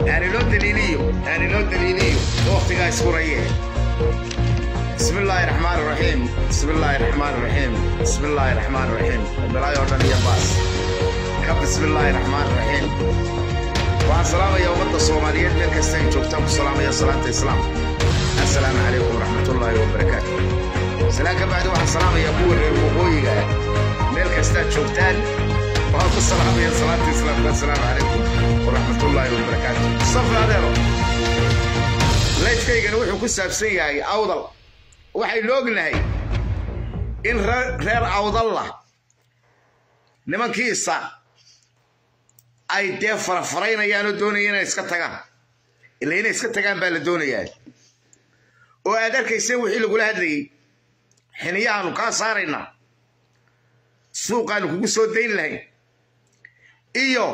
aan inoo daliiliyo aan inoo daliiliyo waqtigaa iskuraye بسم الله الرحمن الرحيم بسم الله الرحمن الرحيم بسم الله الرحمن الرحيم بلاي أردن يا باس كب بسم الله الرحمن الرحيم وعن سلام يا أمة الصوماليين من كستين شوفتم السلام يا صلاة الإسلام السلام عليكم ورحمة الله وبركاته سلام بعد وعن سلام يا أبو الربوبوي من كستين شوفتان وعن السلام يا صلاة الإسلام السلام عليكم ورحمة الله وبركاته صفر هذا laydkaygana wuxuu ku saabsan yahay awdal waxaynu ognahay in reer awdalla nimankiisa ay dee farafaraynayaan oo doonaya inay iska tagaan ila inay iska tagaan baa la doonayaa oo aad arkayseen wixii lagula hadlayey xiniyahaanu kaa saaraynaa suuqaanu kugu soo dayn lahayn iyo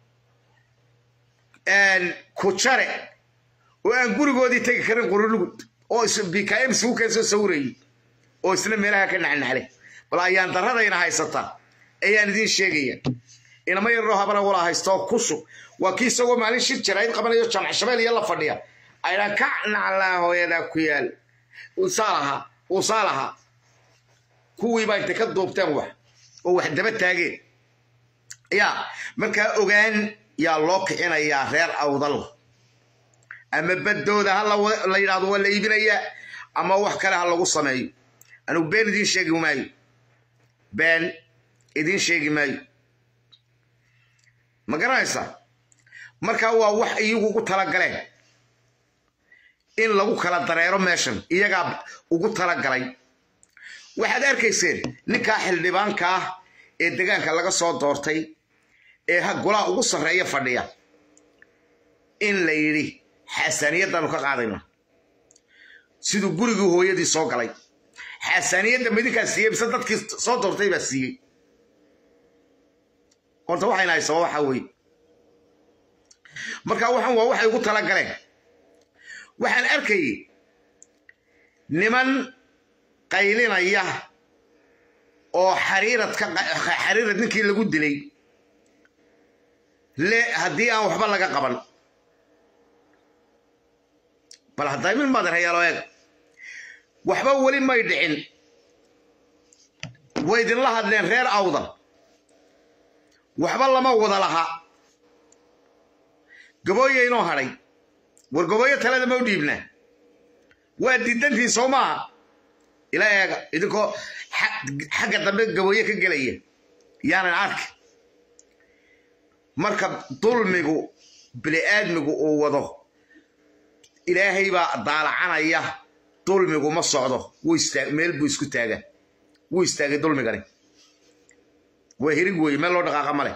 kujare oo aan gurigoodii tegi karin qurulugud oo bkm isugu keensoo sawirayay oo isna meelaha ka naxnaxlay bal ayaan daradayna haysata ayaan idiin sheegaya inama yaroo habana wala haysto kushu waa kii isagoo maalin shir jarayd qabanayo jamac shabeel iyo la fadhiya aydhaan ka naclaa hooyadaa ku yaal usaalaha usaalaha kuwii baa intay ka duubteen wax oo wax daba taageen yaa markaa ogaan yaa loo kicinayaa reer awdal ama baddooda ha la yidhahdo waa la iibinayaa ama wax kale ha lagu sameeyo anugu been idiin sheegi maayo been idiin sheegi maayo ma garanaysa markaa waa wax iyagu ugu talagaleen in lagu kala dareero meeshan iyagaa ugu talagalay waxaad arkayseen ninkaa xildhibaanka ah ee degaanka laga soo doortay ee golaha ugu sarreeya fadhiya in la yidhi xasaaniyaddaanu ka qaadayna siduu gurigii hooyadii soo galay xasaaniyadda midinkaa siiyey mise dadkii soo doortay baa siiyey horta waxayna haysaba waxaa weeye marka waxan waa waxay ugu tala galeen waxaan arkayay niman qaylinaya oo xariirad ka xariirad ninkii lagu dilay le haddii aan waxba laga qaban bal hadday min maadan hayaalo eeg waxba weli may dhicin way idinla hadleen reer awdal waxba lama wada lahaa gabooya inoo hadhay war gabooyo talada ma u dhiibnaa waa diidantiin soo maaha ila eega idinkoo xagga dambe gabooye ka gelaya yaanan arki marka dulmigu bini'aadmigu uu wado ilaahay baa daalacanaya dulmigu ma socdo meel buu isku taagaa wuu istaagay dulmigani waa hirig weeye meel loo dhaqaaqa ma leh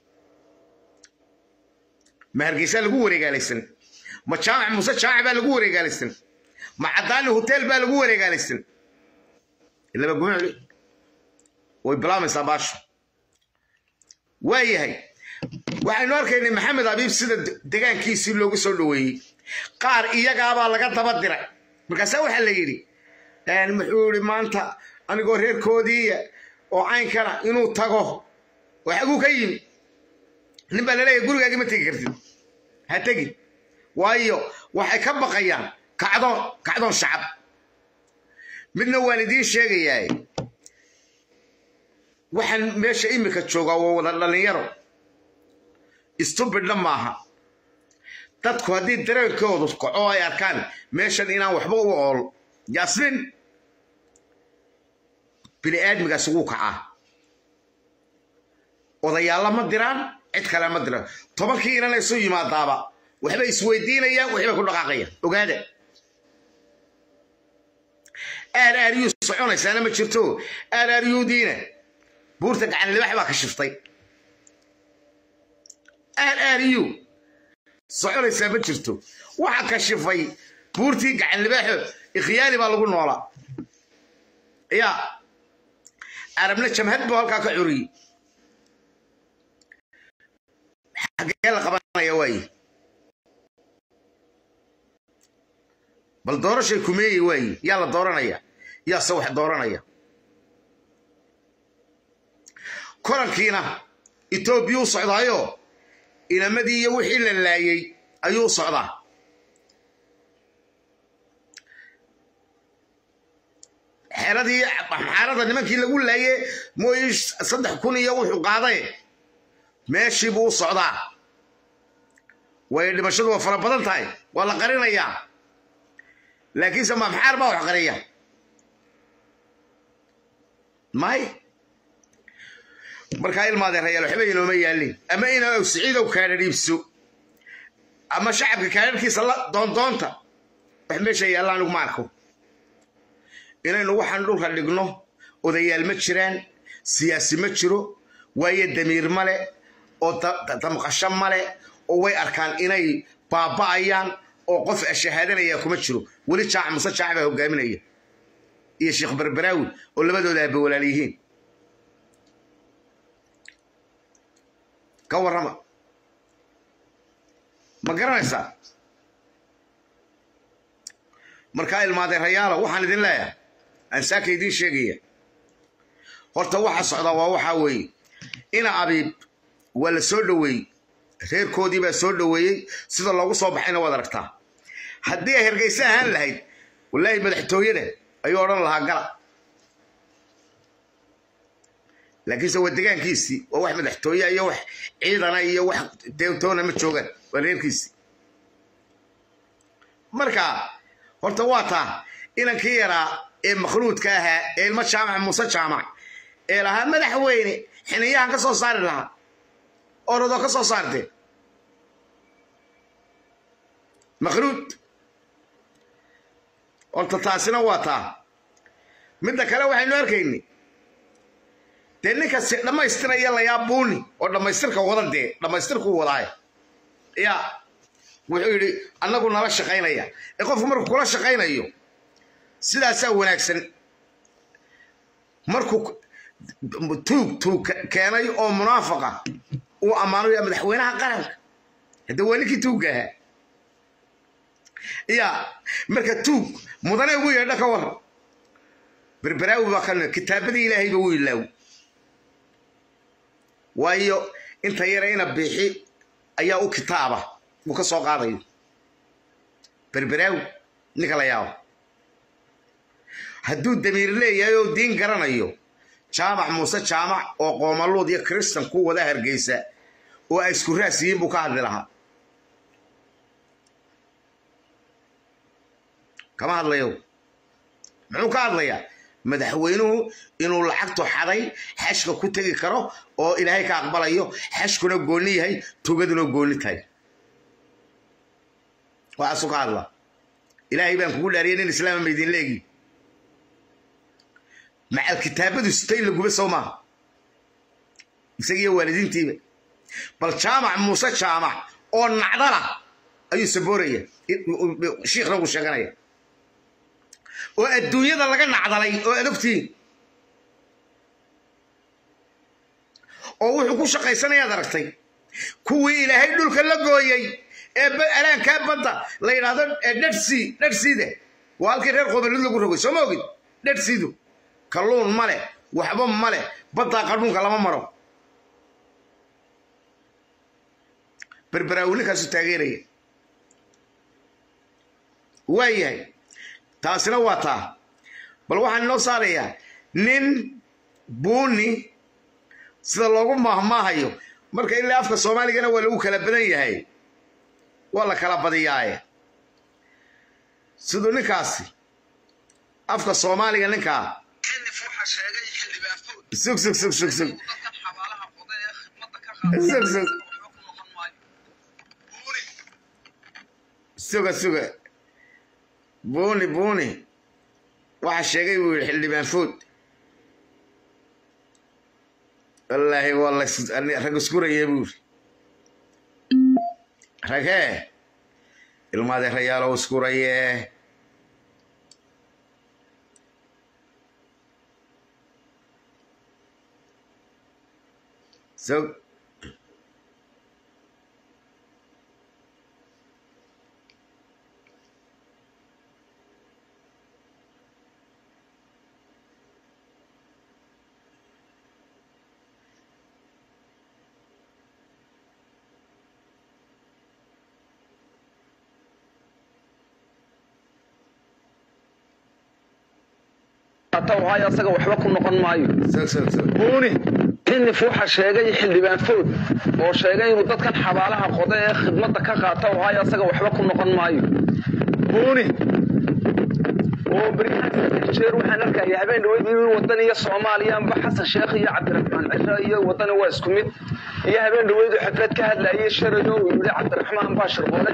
ma hargeysaa lagu wareegaalaysan ma jaamac muuse jaamac baa lagu wareegaalaysan ma caddaani hotel baa lagu wareegaalaysan ilaba gumicli way bilaamaysaa baasha waa yahay waxaynu arkaynay maxamed abiib sida degaankiisii loogu soo dhoweeyey qaar iyagaabaa laga daba diray markaasaa waxaa la yidhi muxuu yidhi maanta anigoo reerkoodii oo caynkana inuu tago oo xaguu ka yimi nin baa laleeyahay gurigaagii ma tegi kartid ha tegi waayo waxay ka baqayaan kacdoon kacdoon shacab midna waan idiin sheegayaa waxaan meesha imika joogaa waa wada dhallinyaro stubidna maaha dadku haddii dareenkoodu kaco ay arkaan meeshan inaan waxba u ool yaasmin bini aadmigaasi wuu kacaa odayaalla ma diraan cid kale ma diraan tobankii inana isu yimaadaaba waxbay isweydiinayaan waxbay ku dhaqaaqayaan ogaada aar aaryuu soconaysaana ma jirto aar aaryuudiina buurta gacan libax baa ka shiftay aar aaryuu soconaysaa ma jirto waxa ka shifay buurtii gacan libaaxo ikhyaali baa lagu noolaa ya arabna jamhad buu halkaa ka curiyey xaggee la qabanaya waaye bal doorashay kumeeyey waaye yaa la dooranaya yaase wax dooranaya korankiina etoobiya u socdaayo inamadii iyo wixii la laayey ayuu socdaa xeradii maxaarada nimankii lagu laaye mooye saddex kun iyo wuxuu qaaday meeshii buu u socdaa waayo dhimashadu waa fara badan tahay waa la qarinayaa laakiinse ma maxaar baa wax qariya may markaa ilmaadeerayaal waxba inooma yaalin ama ina siciidow kaadha dhiibso ama shacabka kaadharkiisa la doondoonta wax meesha yaalla anigu ma arko inaynu waxaan dhulka dhigno odayaal ma jiraan siyaasi ma jiro waayo damiir male oo damqasho male oo way arkaan inay baaba'ayaan oo qof shahaadanaya kuma jiro weli jaac muse jaac baa hogaaminaya iyo sheekh berberaawi oo labadooda aaba walaal yihiin ka warrama ma garanaysaa markaa ilmaadeerayaalo waxaan idin leeyahay ansaaka idiin sheegaya horta waxa socdaa waa waxaa weeye ina abiib waa la soo dhoweeyey reerkoodii baa soo dhoweeyey sida loogu soo baxayna waad aragtaa haddii ay hergayse ahaan lahayd wallaahi madaxtooyada ayuu odhan lahaa gala laakiinse waa degaankiisii waa wax madaxtooye iyo wax ciidana iyo wax deetoona ma joogaan waa reerkiisii marka horta waa taa inankii yaraa ee makhluudka ahaa ee ilmo jaamac muuse jaamac ee lahaa madaxweyne xiniyahan ka soo saari lahaa orodoo ka soo saarte makhluud horta taasina waa taa midda kale waxaynu arkayni dee ninkasi dhammaystiraya layaa buuni oo dhammaystirka wada dee dhammaystirkuu wadaay ya wuxuu yidhi annagu nala shaqaynaya ee qofku markuu kula shaqaynayo sidaasaa wanaagsan markuu tuug tuug keenay oo munaafaqa uu ammaanaya madaxweynaha qaranka hadda waa ninkii tuugga ahaa ya marka tuug mudane ugu yeedha ka waran berberaawi baa ka kitaabadii ilaahayba wuu ilaaw waayo inta yara ina biixi ayaa u kitaaba uu ka soo qaadayo berberaawi ninka la yaabo hadduu damiir leeyahay oo diin garanayo jaamac muuse jaamac oo qoomaluud iyo kristan ku wada hargeysa oo ay isku raas yihiin buu ka hadli lahaa kama hadlayo muxuu ka hadlayaa madaxweynuhu inuu lacagtu xaday xashka ku tegi karo oo ilaahay ka aqbalayo xashkuna goonni yahay tugaduna goonni tahay waxaasuu ka hadla ilaahay baan kugu dhaariyay nin islaama maydin leegi macal kitaabadu sitay laguba soo maaha isagiiyo waalidiintiiba bal jaamac muuse jaamac oo nacdala ayuu sabooraya shiikhna uu sheeganaya oo adduunyada laga nacdalay oo adogtiin oo wuxuu ku shaqaysanayaad aragtay kuwii ilaahay dhulka la gooyey ee alaankaa badda la yidhaahdo dhadhsii dhadhsiide waa halkii reer qobalid lagu rogay soo ma ogid dhadhsiidu kalluun male waxba male baddaa qadhuunka lama maro berberaawi ninkaasu taageeraya waa yahay taasina waa taa bal waxaan inoo saarayaa nin buuni sida loogu maahmaahayo marka ilaa afka soomaaligana waa lagu kala badan yahay waa la kala badiyaaye siduu ninkaasi afka soomaaliga ninkaa sug sug sug sug sug sug sug suga suga buuni buuni waxa sheegay buu yidhi xildhibaan food wallaahi waa rag iskuraya buu yidhi ragee ilmaadeerayaalow iskuraye sug waayo asaga waxba ku noqon maayo soo soo soo buuni xinif waxa sheegay xildhibaan food oo sheegay inuu dadkan xabaalaha qoda ee khidmadda ka qaata waayo asaga waxba ku noqon maayo buuni oo baryahan saddex jeer waxaan arkaya habeen dhaweyd inuu wadan iyo soomaaliya amba xasan sheekh iyo cabdiraxmaan cisho iyo wadani waa isku mid iyo habeen dhaweyd uu xaflad ka hadlayay sharayo uu yidhi cabdiraxmaan baa shirboole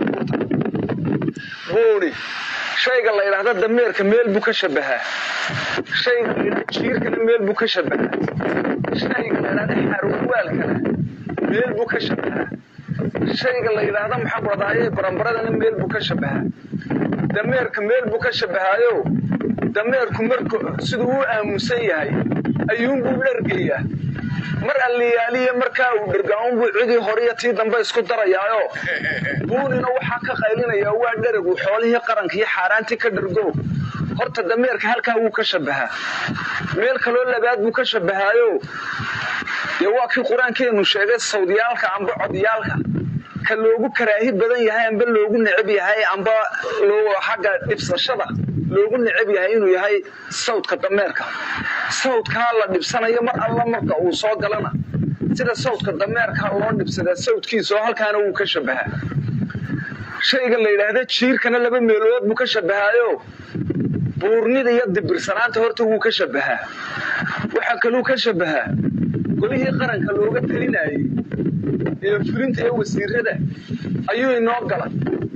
buuni shayga la yidhaahda dameerka meel buu ka shabahaa shayga la yidhahda jiirkana meel buu ka shabahaa shayga la yidhahda xaarwalwaalkana meel buu ka shabahaa shayga la yidhaahda maxaa ku dhadaaye barambaradana meel buu ka shabahaa dameerka meel buu ka shabahaayo dameerku marku siduu u aamusan yahay ayuunbuu dhargayaa mar alliyaaliya markaa uu dhergaunbuu cidii horiyo tii dambe isku darayaayo buunina waxaa ka qaylinayaa waa dheragu xoolihii qaranka iyo xaaraantii ka dhergo horta dameerka halkaa wuu ka shabahaa meel kaloo labaad buu ka shabahaayo dee waa kii qur-aankeenu sheegay sawdyaalka amba codyaalka ka loogu karaahi badan yahay amba loogu necab yahay amba xagga dhibsashada loogu necab yahay inuu yahay sawdka dameerka sawdkaa la dhibsanayo mar alla marka uu soo galana sida sawdka dameerka loo dhibsadaa sawdkiisa oo halkaana wuu ka shabahaa shayga la yidhaahda jiirkana laba meelood buu ka shabahaayo buurnida iyo dibirsanaanta horta wuu ka shabahaa waxaa kaluu ka shabahaa golihii qaranka looga talinayay ee fulinta ee wasiirada ayuu inoo galay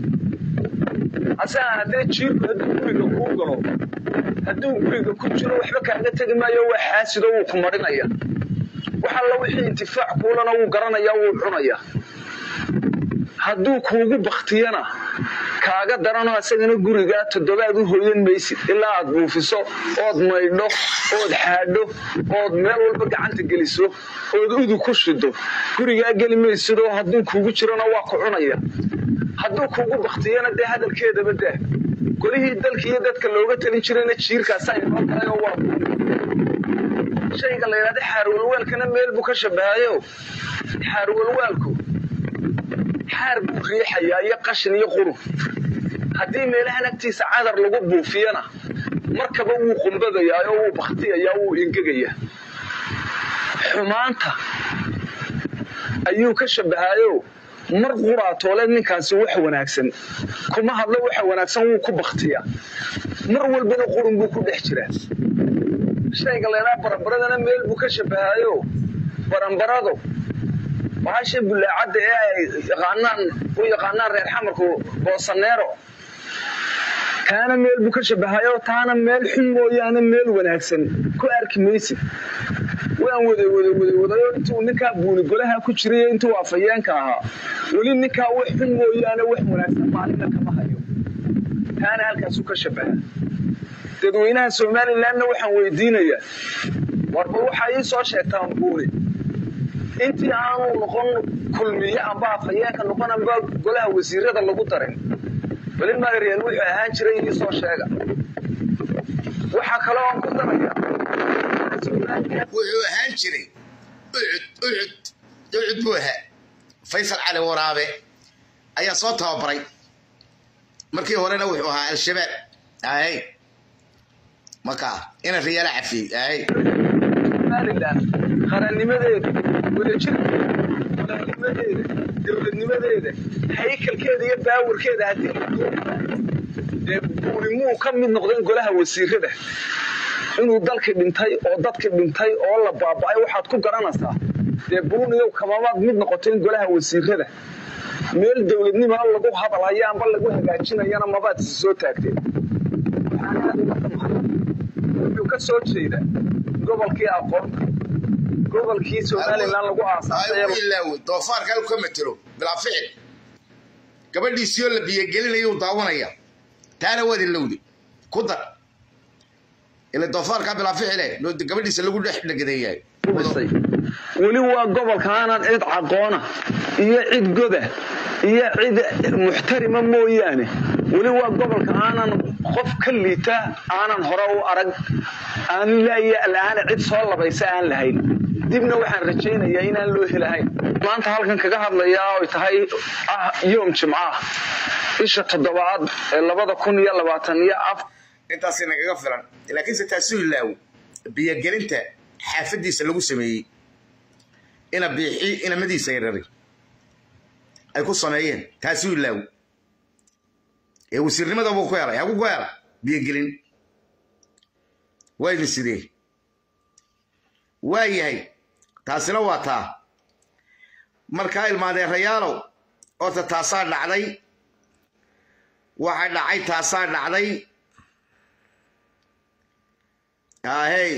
asaga haddee jiirku hadduu guriga kuu galo hadduu guriga ku jiro waxba kaaga tegi maayo waa xaasido wuu ku marinaya wax alla wixii intifaac kuulana wuu garanaya wuu cunaya hadduu kuugu baktiyana kaaga daranoo asagana gurigaa toddobaad u hoyan maysid ilaa aad buufiso ood maydho ood xaadho ood meel walba gacanta geliso ood udu ku shido gurigaa geli maysidoo hadduu kuugu jirona waa ku cunaya hadduu kuugu baktiyana dee hadalkeedaba daa golihii dalka iyo dadka looga talin jirayna jiirkaasaa inoo galayoo waa shayga la yidhahda xaarwalwaalkana meel buu ka shabahayo xaarwalwaalku xaar buu riixayaa iyo qashin iyo qurun haddii meelahan agtiisa cadar lagu buufiyana markaba wuu qumbadayaa oo wuu baktiyayaa wuu ingegayaa xumaanta ayuu ka shabahayo mar quraatoole ninkaasi wax wanaagsan kuma hadlo waxa wanaagsan wuu ku baktiyaa mar walbana qurun buu ku dhex jiraa shayga laydhaa barambaradana meel buu ka shabahayo barambaradu bahasha bulaacadda ee ay yaqaanaan u yaqaanaan reer xamarku boosaneero kaana meel buu ka shabahayo taana meel xun mooyaane meel wanaagsan ku arki maysid waan wada wada wada wadayo intuu ninkaa buuni golaha ku jiray intuu afayeenka ahaa weli ninkaa wax xun mooyaane wax wanaagsan maalina kama hayo taana halkaasuu ka shabaha dadweynaha somalilanna waxaan weydiinayaa warba waxaa ii soo sheegtaan buuni intii aanu noqon kulmiye amba afhayeenka noqon amba golaha wasiirada lagu darin weli magaryaal wuxuu ahaan jiray ii soo sheega waxaa kaloo aan ku daraya wuxuu ahaan jiray ucud ucud ucud buu ahaa faysal cali waraabe ayaa soo tababaray markii horena wuxuu ahaa al-shabaab ahay markaa ina riyaala cafiyey ahay somalilan qarannimadeeda wadajirkeeda walaalnimadeeda dowladnimadeeda haykalkeeda iyo baawarkeeda haddii dee buulimuu ka mid noqdeen golaha wasiirada inuu dalkii dhintay oo dadkii dhintay oo la baaba'ay waxaad ku garanaysaa dee buuniyow kamamaad mid noqoteen golaha wasiirada meel dowladnimana lagu hadalhayo amba lagu hagaajinayana mabaad isi soo taagteen wuxuu ka soo jeedaa gobolkii aqoonta gobolkii somalilan lagu aasaasay ilaawe doofaarka halku ka matelo bilaa ficil gabadhiisii oo la biyogelinayuu daawanaya taana waad ilowde ku dar ila doofaarkaa bilaa ficile gabadhiisa lagu dhex dhagadeeyahay weli waa gobolka aanan cid caqoona iyo cid goda iyo cid muxtarima mooyaane weli waa gobolka aanan qof ka liita aanan hore u arag aan laaana cid soo labaysa aan lahayn dibna waxaan rajaynayaa inaan loo helahayn maanta halkan kaga hadlayaa oy tahay ah yoom jimcaah bisha toddobaad ee labada kun iyo labaatan iyo af intaasi nagaga filan laakiinse taasuu ilaawo biyogelinta xaafadiisa lagu sameeyey ina biixi inamadiisa yarari ay ku sameeyeen taasuu ilaawo ee wasiirnimada buu ku helay hagu ku hela biyogelin waa idin sidee waa yahay taasina waa taa markaa ilmaadeerayaalow horta taasaa dhacday waxa dhacay taasaa dhacday ahey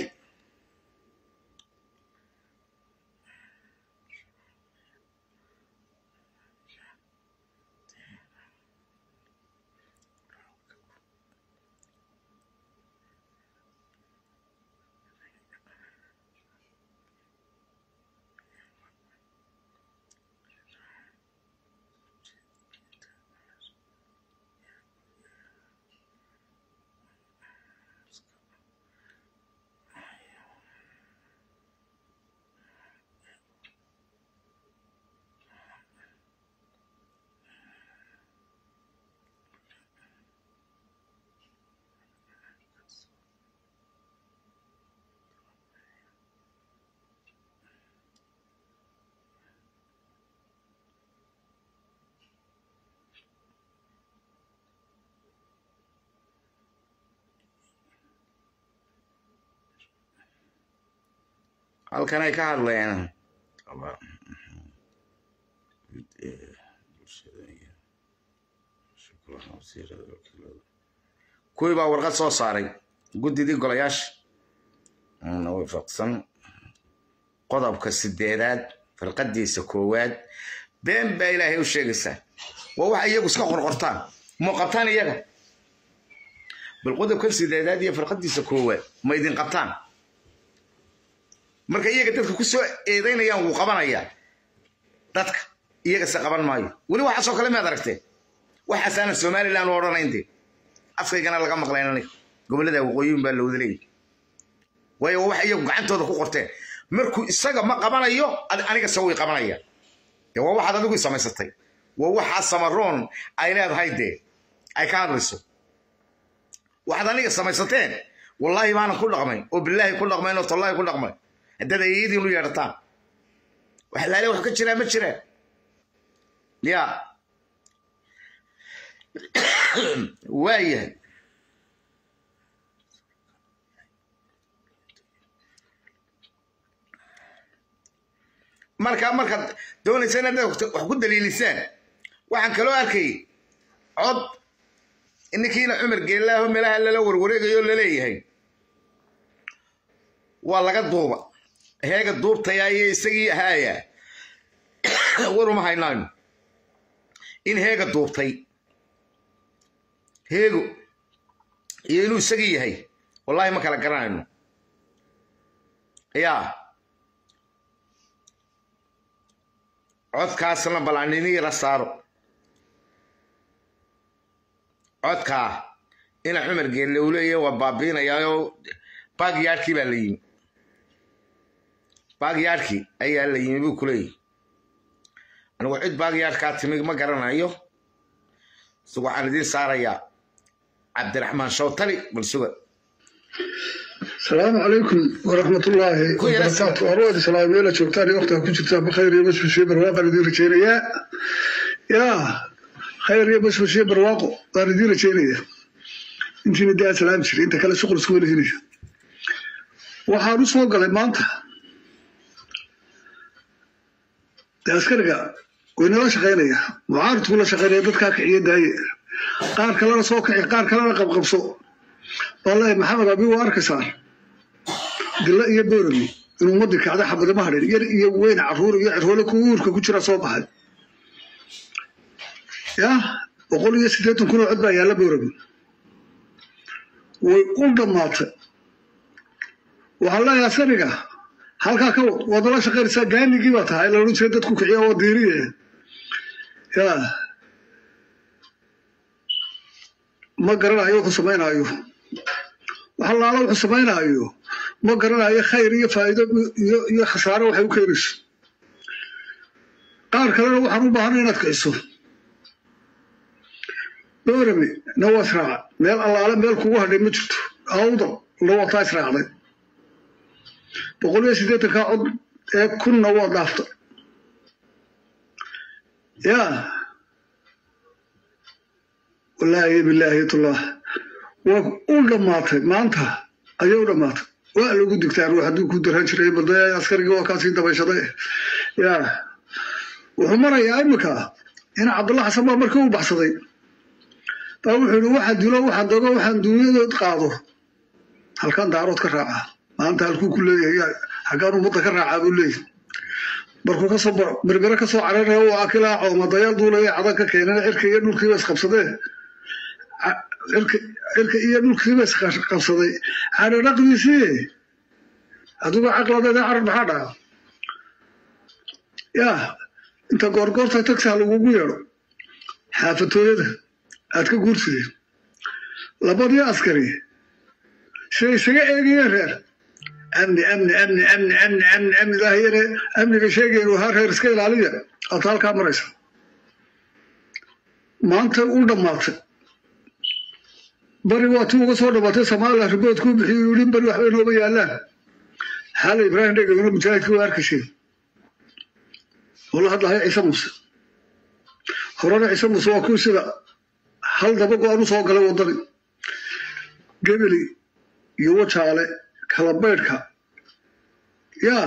halkan ay ka hadlayaan kuwii baa warqad soo saaray guddidii golayaasha waafaqsan qodobka sideedaad farqadiisa koowaad been baa ilaahay u sheegaysaa waa waxa iyagu iska qorqortaan muu qabtaan iyaga bal qodobkan sideedaad iyo farqadiisa koowaad ma idin qabtaan marka iyaga dadka ku soo eedaynayaan wuu qabanayaa dadka iyagase qaban maayo weli waxaasoo kale maad aragteen waxaasaanan somalilan u odhanaynte afkaygana laga maqlayn aniga gobollada waqooyiyin baa lawada leeyahy waayo waa waxa iyagu gacantooda ku qorteen markuu isaga ma qabanayo anigase way qabanayaan dee waa waxaad adigu samaysatay waa waxaa samaroon ay leedahay dee ay ka hadlayso waxaad aniga samaysateen wallaahi baanan ku dhaqmayn oo bilaahi ku dhaqmayn oo tallaahi ku dhaqmayn haddaad ayadiinu yeedhataan wax laale wax ka jiraa ma jiraan ya waayahay marka markaad doonaysa inaad wax ku daliilisaan waxaan kaloo arkay cod ninkiina cumar geellaaho meelaha lala warwareegayo laleeyahay waa laga duuba heega duubtaya iyo isagii ahaaya waruma haynayno in heega duubtay heego iyo inuu isagii yahay wallahi ma kala garanayno yaa codkaasna balaanini la saaro codkaa ina cumar geelle uu leeyahay waa baabiinayaayoo baagyaadhkii baa la yimi baagyaadhkii ayaa la yimi buu ku leeyahy anigu cid baagyaadhkaa timi ma garanayo si waxaan idiin saarayaa cabdiraxmaan shawtali bal suga السلام عليكم ورحمة الله وبركاته أرواد السلام يلا شوفتاني وقتها كنت جبتها بخير يا بس بشي برواقة ندير رجينيا يا خير يا بس بشي برواقة ندير رجينيا انت نديها سلام شري انت كلا شغل سكولي هني وحارس وقال ما انت askariga waynala shaqaynaya mucaaridku la shaqaynaya dadkaa kiciya daaye qaar kalena soo kici qaar kalena qabqabso wallahi maxamed abi waa arkaysaa dilla iyo boorami inuu ummadii kacda xabadama hadhin yar iyo weyn caruur iyo cirhoole ku uurka ku jira soo baxay ya boqol iyo siddeetan kun oo cod baa yaalla boorami way u dhammaatay waxaa leeyahay askariga halkaa ka wad waad nala shaqaynaysaa gaanigii baa tahay la odhan jiray dadku kiciya oo diiriye ya ma garanayo wuxuu samaynaayo waxa laala wuxuu samaynaayo ma garanayo khayr iyo faa'iido iyo iyo khasaaro waxay u keenayso qaar kalena waxaan u baahanay inaad kiciso boorame na waa israaca meel allaale meel kugu hadhay ma jirto awdal na wataa israacday boqol iyo siddeetankaa cod ee kunna waa dhaafta yaa wallaahi bilaahi tullah waa u dhammaatay maanta ayay u dhammaatay waa lagu digtaa ruux hadduu ku daran jiray badaya askarigii waa kaasii dabayshaday yaa wuxuu marayaa iminka in cabdulla xasan baa markii u baxsaday baa wuxuu yihi waxaan dilo waxaan dogo waxaan duunyadood qaado halkan daarood ka raaca maanta halkuu ku leeyahay haggaan ummadda ka raacaa buu leeyahay markuu kasoo berbere kasoo cararaya uu akilaa coomadayaal duulaya cadan ka keenana cirka iyo dhulkiiba isqabsadee cirka iyo dhulkiiba isqabsaday cari dhaqdiisii adigu caqladeeda carar maxaa dhaca yaa inta goorgoorta tagsaa lagugu yeedho xaafatooyada aad ka guursideen labadii askari siday isaga eegayeen reer amni amni amni amni amni amni amni daahiyane amniga sheegayn haa reer iska ilaaliya aad halkaa maraysa maanta u dhammaatay bari waa tii uga soo dhammaatay soomaaliya ribood kuu bixiyo yidhi bari waxbay nooba yaallaan xaala ibraahim dhegawna mujaahidkii waa arkashay wala hadlahay ciise muuse horena ciise muuse waa kuwii sida hal daba go-aan u soo galay waddani gebeli iyo wajaale kalabaydhka yaa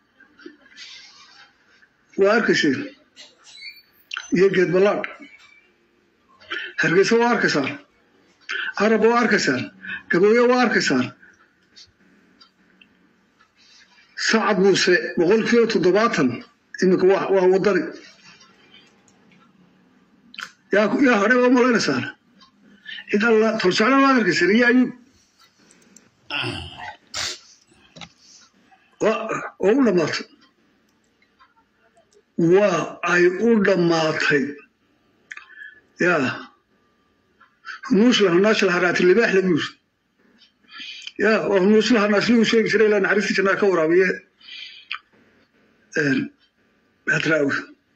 waa arkayseen iyo geed ballaadh hargeysa waa arkaysaan carab waa arkaysaan gabooye waa arkaysaan sacad muuse boqolkiiba toddobaatan iminka waa waddani yaa yaa hadhay waa malaynaysaan cid alla tolsocna waad arkaysaan iyo ayuub oo u dhammaatay waa ay u dhammaatay yaa hunuuslaha naashla haraati libaax laguus yaa waa hunuuslaha naashligu sheegi jiray ilaa naxariistii jannaa ka waraabiye hadraawi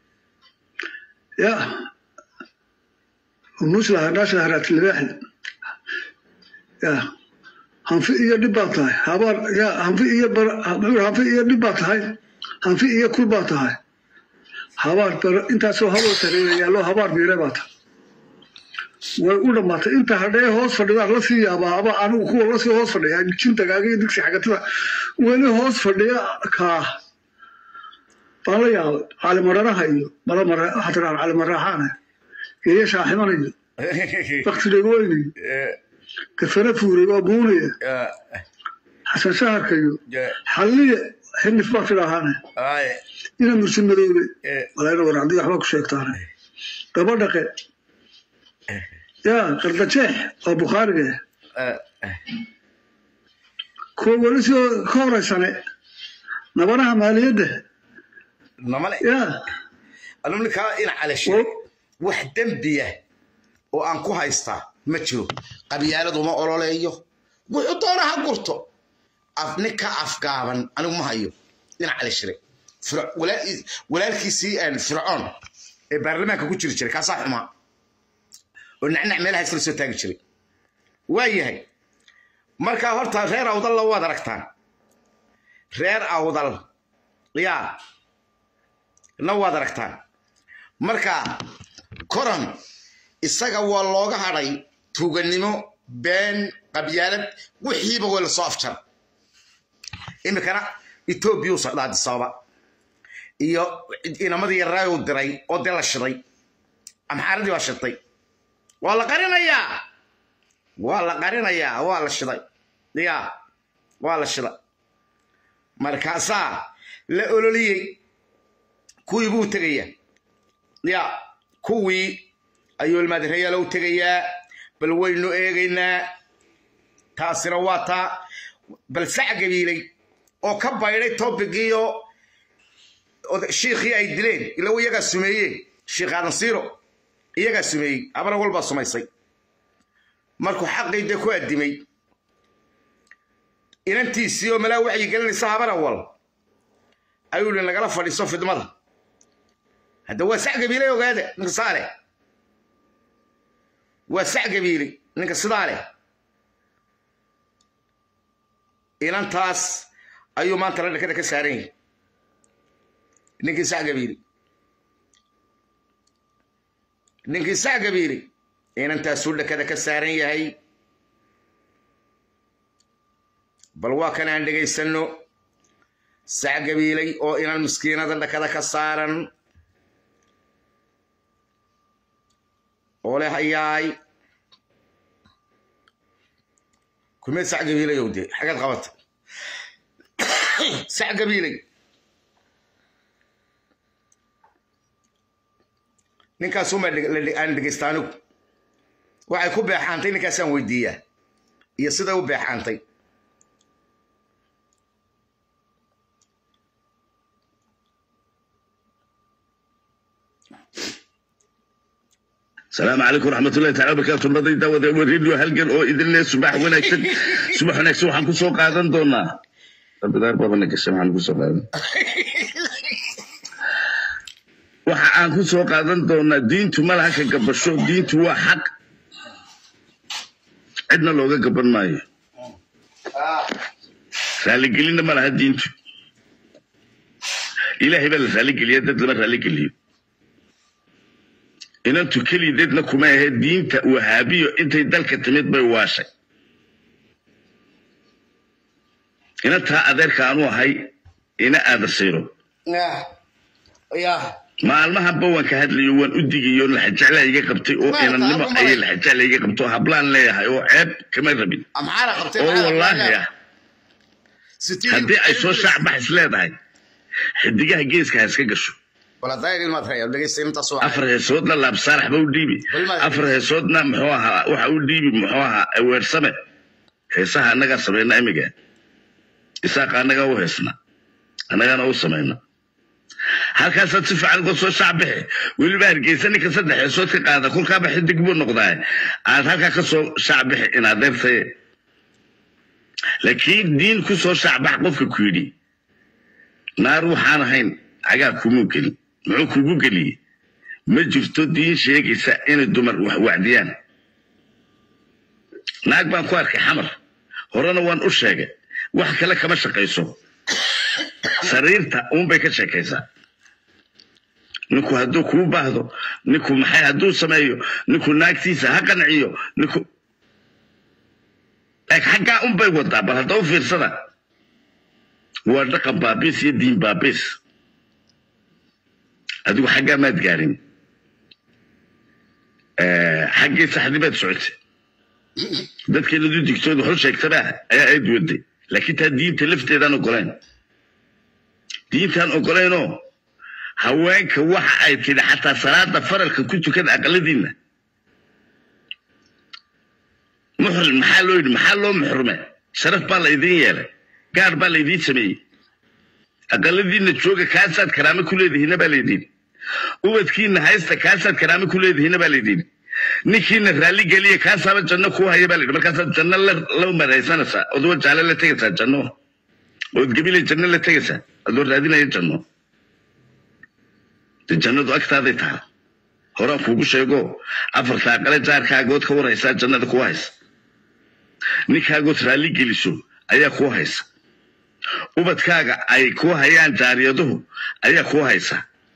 yaa hunuuslaha naashla haraati libaaxle yaa hanfi iyo dhib baa tahay habaar yaa hanfi iyo hanfi iyo dhib baa tahay hanfi iyo kul baa tahay habaar intaasoo haboo sareeya yaallo habaar biire baa tahay way u dhammaatay inta hadhee hoos fadhidaan la sii yaabaa aba anigu kuwa lasii hoos fadhiya jintagaaga iyo digsi xagatada weli hoos fadhiya kaa baan la yaabay caalimaranaha iyo balamar hadraan caalimaraaxaana geeya shaaximan iyo bakti dhegooyn iyo kafana fuuray waa buunaya xasan shaharka iyo xalliye xinif baa tidhaahaane ina mursin madoobe walayna war haddii waxbaa ku sheegtaane gabadhaqe yaa qardajeex waa bukhaariga kuwa weli soo ka horeysane nabanaha maaliyadda namale yaa alumnikaa ina calashay wax dembiya oo aan ku haystaa ma jiro qabyaaladu ma ololeeyo wuxuu doona ha gurto nin ka afgaaban anigu ma hayo ina calashire walaalkiisii fircoon ee baarlamaanka ku jiri jiray kaasaa xumaa oo nacnac meelaha iskala soo taagi jiray waa yahay markaa horta reer awdalla waad aragtaan reer awdal yaa na waad aragtaan marka koran isaga waa looga hadhay tuuganimo been qabyaalad wixiiba way lasoo afjar iminkana etoobiya u socdaa adisababa iyo inamadii yaraayo u diray oo dee la shiday amxaaradii waa shidtay waa la qarinayaa waa la qarinayaa waa la shiday ya waa la shiday markaasaa la ololiyey kuwii buu tegaya ya kuwii ayuu ilmaadireyaala u tegayaa bal waynu eegaynaa taasina waa taa bal sac gabiilay oo ka baydhay tobigiiyo shiikhii ay dileen ila iyagaa sumeeyeen shiikh aadan siiro iyagaa sumeeyey abana walbaa sumaysay markuu xaqii dee ku addimay inantiisii oo malaa waxyi gelinaysa habana wal ayuu hi nagala fadhiiso fidmada hadda waa sac gabiilay ogaada ninka saale waa sac gabiili ninka sidaa leh inantaas ayuu maanta la dhakada ka saaran yahay ninkii sac gabiili ninkii sac gabiili inantaasuu dhakada ka saaran yahay bal waa kan aan dhegaysanno sac gabiilay oo inan miskiinada dhakada ka saaran oo leh hayaay kumeed sac gabiilayow dee xagaad qabata sac gabiilay ninkaasumaa aan dhegaysta anigu waxay ku beexaantay ninkaasaan weydiiyaa iyo siday u beexaantay السلام عليكم ورحمة الله تعالى وبركاته نضي داود وريديو هلقن او إذن لي صباح ونكسن صباح ونكسن وحن كسو قادن دونا رب دار بابا نكسن وحن كسو قادن waxa aan ku soo qaadan doonaa diintu ma laha ka gabasho diintu waa xaq cidna looga gaban maayo raaligelinna ma laha diintu ilaahay baa la raaligeliya dad lama raaligeliyo inantu kelideedna kuma ahe diinta wahaabiyo intay dalka timid bay waashay inantaa adeerka aanu ahay ina aada sayro maalmahanba waan ka hadlayo waan u digayo laxajeclaa iga qabtay oo inannimo ayay laxajecla iga qabto hablaan leeyahay oo ceeb kama rabin oo wallaahi ah haddii ay soo shaacbax is leedahay xidigaha geeska ha iska gasho afar heesoodna laabsaarax ba u dhiibi afar heesoodna muxuu ahaa waxa u dhiibi muxuu ahaa weersame heesaha annagaa samayna imiga isaaqa annagaa u heesna annagaana u samayna halkaasaad si fiican uga soo shaacbixi weliba hargeysa ninka saddex heesood ka qaada kolkaaba xidig buu noqdaa aad halkaa ka soo shaacbixi inaad deertaye laakiin diin ku soo shaacbax qofka ku yidhi naar waxaan ahayn cagaa kumuu gelin muxuu kugu geliyey ma jirto diin sheegaysa inay dumar wax wacdiyaan naag baan ku arkay xamar horena waan u sheegay wax kale kama shaqayso sariirta uunbay ka sheekaysaa ninku hadduu kuu baahdo ninku maxay hadduu sameeyo ninku naagtiisa ha qanciyo ninku xaggaa unbay wadaa bal hadda u fiirsada waa dhaqan baabiis iyo diin baabiis adigu xaggaa maad gaarin xaggii saxdii baad socotay dadkeenadu digtooda xul sheegtabaa ayaa ayd waday laakiin taa diinta lafteedaan ogolayn diintaan ogolaynoo haweenka waxa ay tidhi xataa salaada faralka ku tukada aqaladiinna muxrim maxaa loo yidhi maxaa loo muxrume sharaf baa laydin yeelay gaar baa laydiin sameeyey aqaladiinna jooga kaasaad karaame ku leedihiina baa laydin ubadkiinna haysta kaasaad karaame ku leedihiina baa laydin ninkiina raalli geliya kaasaaba janno kuu haya baa layidhi markaasaad janno la maraysanaysaa oduwa jaale la tegaysaa janno ood gebile janno la tegaysaa adoo raadinaya janno de jannadu agtaaday taha horaan kuugu sheego afarta aqale jaarkaagood ka warhaysaa jannada kuu haysa ninkaagood raalli geliso ayaa kuu haysa ubadkaaga ay kuu hayaan jaariyaduhu ayaa kuu haysa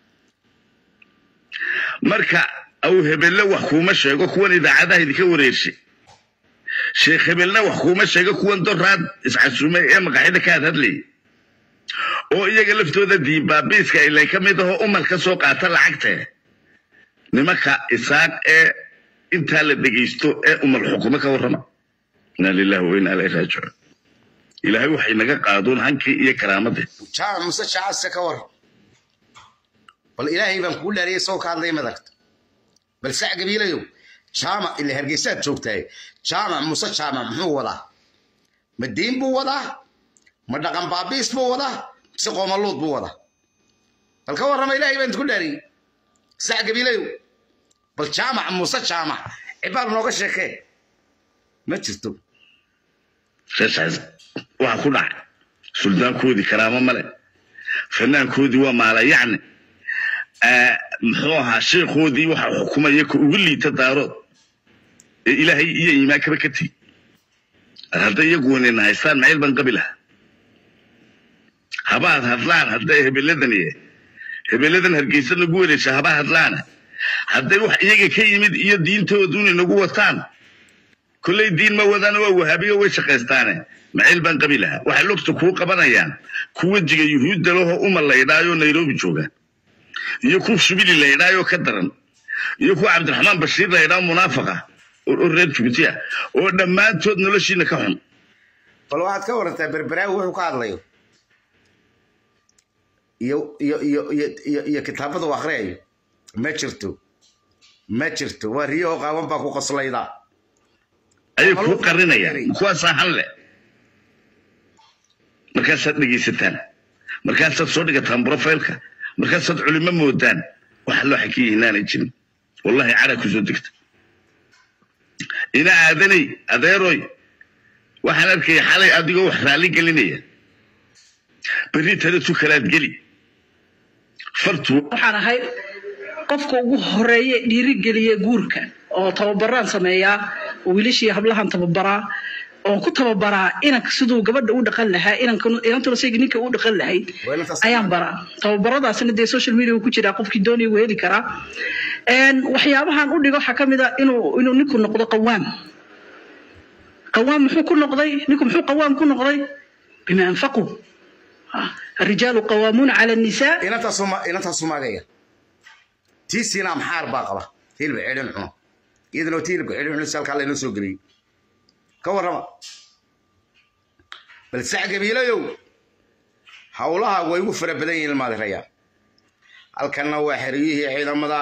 marka aw hebelle wax kuuma sheego kuwan idaacadaha idinka wareershay sheekh hebelna wax kuuma sheego kuwan doraad iscasuumay ee maqaxida ka had hadlayay oo iyaga laftooda diinbaabiiska ilay ka mid ahoo umal ka soo qaata lacagtee nimanka isaaq ee intaa la dhegaysto ee umal xukumo ka warrama inaa lillahi wa inaa ilayhi raajicuun ilaahay waxay naga qaaduun hankii iyo karaamadii jaamac muse jacaska ka war bal ilaahay baan kugu dhaariyay soo ka hadlaya madagta bal sac gabiilayow jaamac ila hargeysaad joogtahay jaamac muse jaamac muxuu wadaa ma diin buu wadaa ma dhaqan baabiis buu wadaa mise qoomaluud buu wadaa bal ka warrama ilaahay baan ku dhaariyey sac gabiilayow bal jaamac muse jaamac cibaal nooga sheekee ma jirto reesaas waxaa ku dhacay suldaankoodii karaamo male fanaankoodii waa maala yacni muxuu ahaa sheekhoodii waxa xukumaya ka ugu liita daarood ee ilaahay iyo iimaankaba ka tegi hadday iyaguwanina haystaan macayl baan qabi lahaa habaad hadlaan hadday hebeladan iyo hebeladan hargeysa nagu wareesha haba hadlaana hadday wax iyaga ka yimid iyo diintooduna nagu wataan kolley diin ma wadaan waa wahaabiyo way shaqaystaane macayl baan qabi lahaa waxay lugta kuu qabanayaan ku wejiga yuhuudda lahoo uma laydhaayoo nairobi joogaan iyo ku shubili laydhaayoo ka daran iyo kuwa cabdiraxmaan bashiir laydhaa munaafaqa oo reer jubuuti ah oo dhammaantood noloshiina ka xun bal waxaad ka warantaa berberaawi wuxuu ka hadlayo iyo iyo iyo iyo iyo iyo kitaabada uu akhriyayo ma jirto ma jirto waa riyahoo qaawan baa ku qoslayda ayay kuu qarinayaan kuwaasaa han leh markaasaad dhegaysataan markaasaad soo dhigataan brofailka markaasaad culimo moodaan wax loo xakiya inaanay jirin wallahi cara ku soo degta ina aadanay adeeroy waxaan arkaya xalay adigoo wax raalli gelinaya berri tale tu kalaad geli fartu waxaan ahay qofka ugu horeeye dhiirigeliya guurka oo tababaraan sameeyaa oo wiilashii hablahan tababaraa oon ku tababaraa inanka siduu gabadha u dhaqan lahaa inantuna sayga ninka u dhaqan lahayd ayaan baraa tababaradaasina dee social media ku jiraa qofkii doonaya wuu heli karaa waxyaabahan u dhigo waxaa ka mid a inuu inuu ninku noqdo qawaam qawaam muxuu ku noqday ninku muxuu qawaam ku noqday bima anfaquu الرجال قوامون على النساء inantaa sumaagaya tii siinaa maxaar baa qaba hilib cidhin cuno iyadana tii hilibka cidhin cuno si halkaa laynoo soo geliyey ka warrama bal sax gabiilayow howlaha way ugu fara badan yihiin ilmaadirayaa halkanna waa xeriyihii ciidamada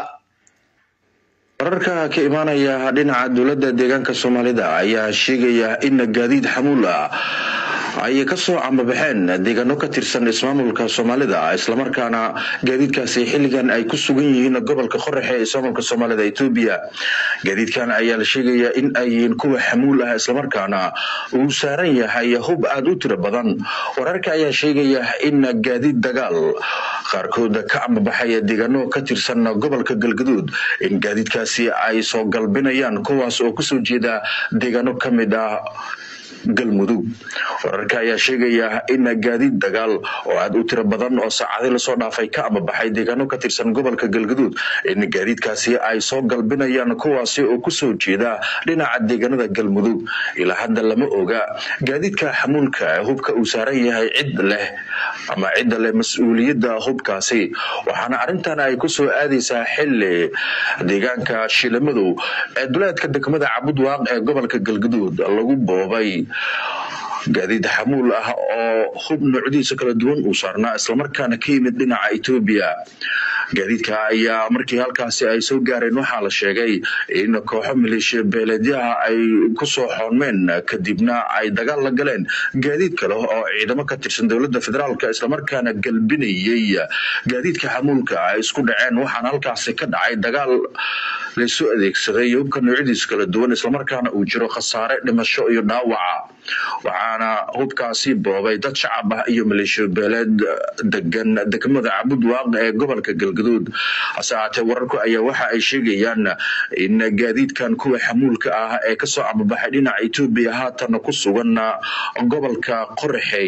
wararka ka imaanaya dhinaca dowladda deegaanka soomaalida ayaa sheegaya in gaadiid xamuul ah ay kasoo cambabaxeen deegaano ka tirsan ismaamulka soomaalida islamarkaana gaadiidkaasi xilligan ay ku sugan yihiin gobolka qoraxe ee ismaamulka soomaalida etoobiya gaadiidkan ayaa la sheegaya in ay yihiin kuwa xamuul ah islamarkaana uu saaran yahay hub aada u tiro badan wararka ayaa sheegaya in gaadiid dagaal qaarkood ka cambabaxay deegaano ka tirsan gobolka galgaduud in gaadiidkaasi ay soo galbinayaan kuwaas oo kasoo jeeda deegaano ka mid ah galmudug wararka ayaa sheegaya in gaadiid dagaal oo aada u tiro badan oo saacadii lasoo dhaafay ka amabaxay deegaano ka tirsan gobolka galgaduud in gaadiidkaasi ay soo galbinayaan kuwaasi oo kusoo jeeda dhinaca deegaanada galmudug ilaa hadda lama oga gaadiidka xamuulka hubka uu saaran yahay cid leh ama cidda leh mas-uuliyadda hubkaasi waxaana arrintan ay kusoo aadaysaa xili deegaanka shilamadow ee duleedka degmada cabudwaaq ee gobolka galgaduud lagu boobay gaadiid xamuul ah oo hub noocdiisa kala duwan uu saarnaa islamarkaana ka yimid dhinaca etoobiya gaadiidka ayaa markii halkaasi ay soo gaareen waxaa la sheegay in kooxo maleeshiya beeleedyaha ay kusoo xoonmeen kadibna ay dagaal la galeen gaadiid kale oo ciidamo ka tirsan dowladda federaalk islamarkaana galbinayey gaadiidka xamuulka ay isku dhaceen waxaana halkaasi ka dhacay dagaal laysu adeegsaday hubka noocyadiisa kala duwan islamarkaana uu jiro khasaare dhimasho iyo dhaawaca waxaana hubkaasi boobay dad shacab ah iyo maleeshiya beeleed degan degmada cabudwaaq ee gobolka galgaduud hase ahaatee wararku ayaa waxa ay sheegayaan in gaadiidkan kuwa xamuulka ah ee kasoo amabaxay dhinaca etoobiya haatan ku sugan gobolka qoraxey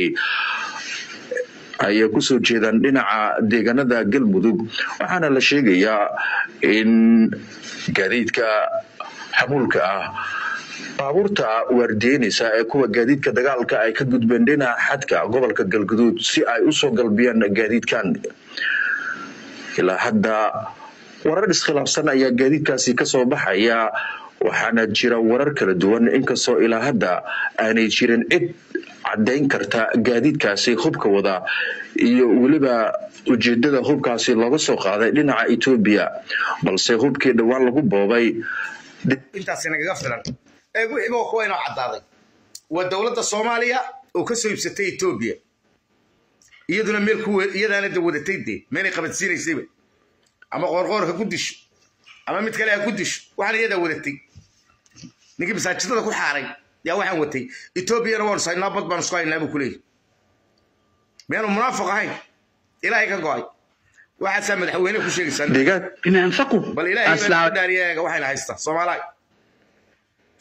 ayay kusoo jeedaan dhinaca deegaanada galmudug waxaana la sheegayaa in gaadiidka xamuulka ah baabuurta waardiyeynaysa ee kuwa gaadiidka dagaalka ay ka gudbeen dhinaca xadka gobolka galguduud si ay usoo galbiyaan gaadiidkan ilaa hadda warar iskhilaafsan ayaa gaadiidkaasi kasoo baxaya waxaana jira warar kala duwan inkastoo ilaa hadda aanay jirin cid caddayn karta gaadiidkaasi hubka wada iyo weliba ujeedada hubkaasi looga soo qaaday dhinaca etoobiya balse hubkii dhowaan lagu boobay intaasi nagaga filan ee wixii waa kuwa inoo caddaaday waa dowladda soomaaliya oo ka soo iibsatay etoobiya iyaduna meel ku iyadaana da wadatay dee meelay qabadsiinaysayba ama qoorqoor ha ku disho ama mid kale ha ku disho waxaan iyadaa wadatay ninkii masaajidada ku xaaray yaa waxaan watay etoobiyana waanu saynaa bad baanu isku haynaa buu ku leeyahy miyaanu munaafiq ahayn ilaahay ka go'ay waxaasaa madaxweyne ku sheegaysaa بما أنفقوا bal ilaahay أصلاً baa dhaariya eega waxayna haystaa soomaalaay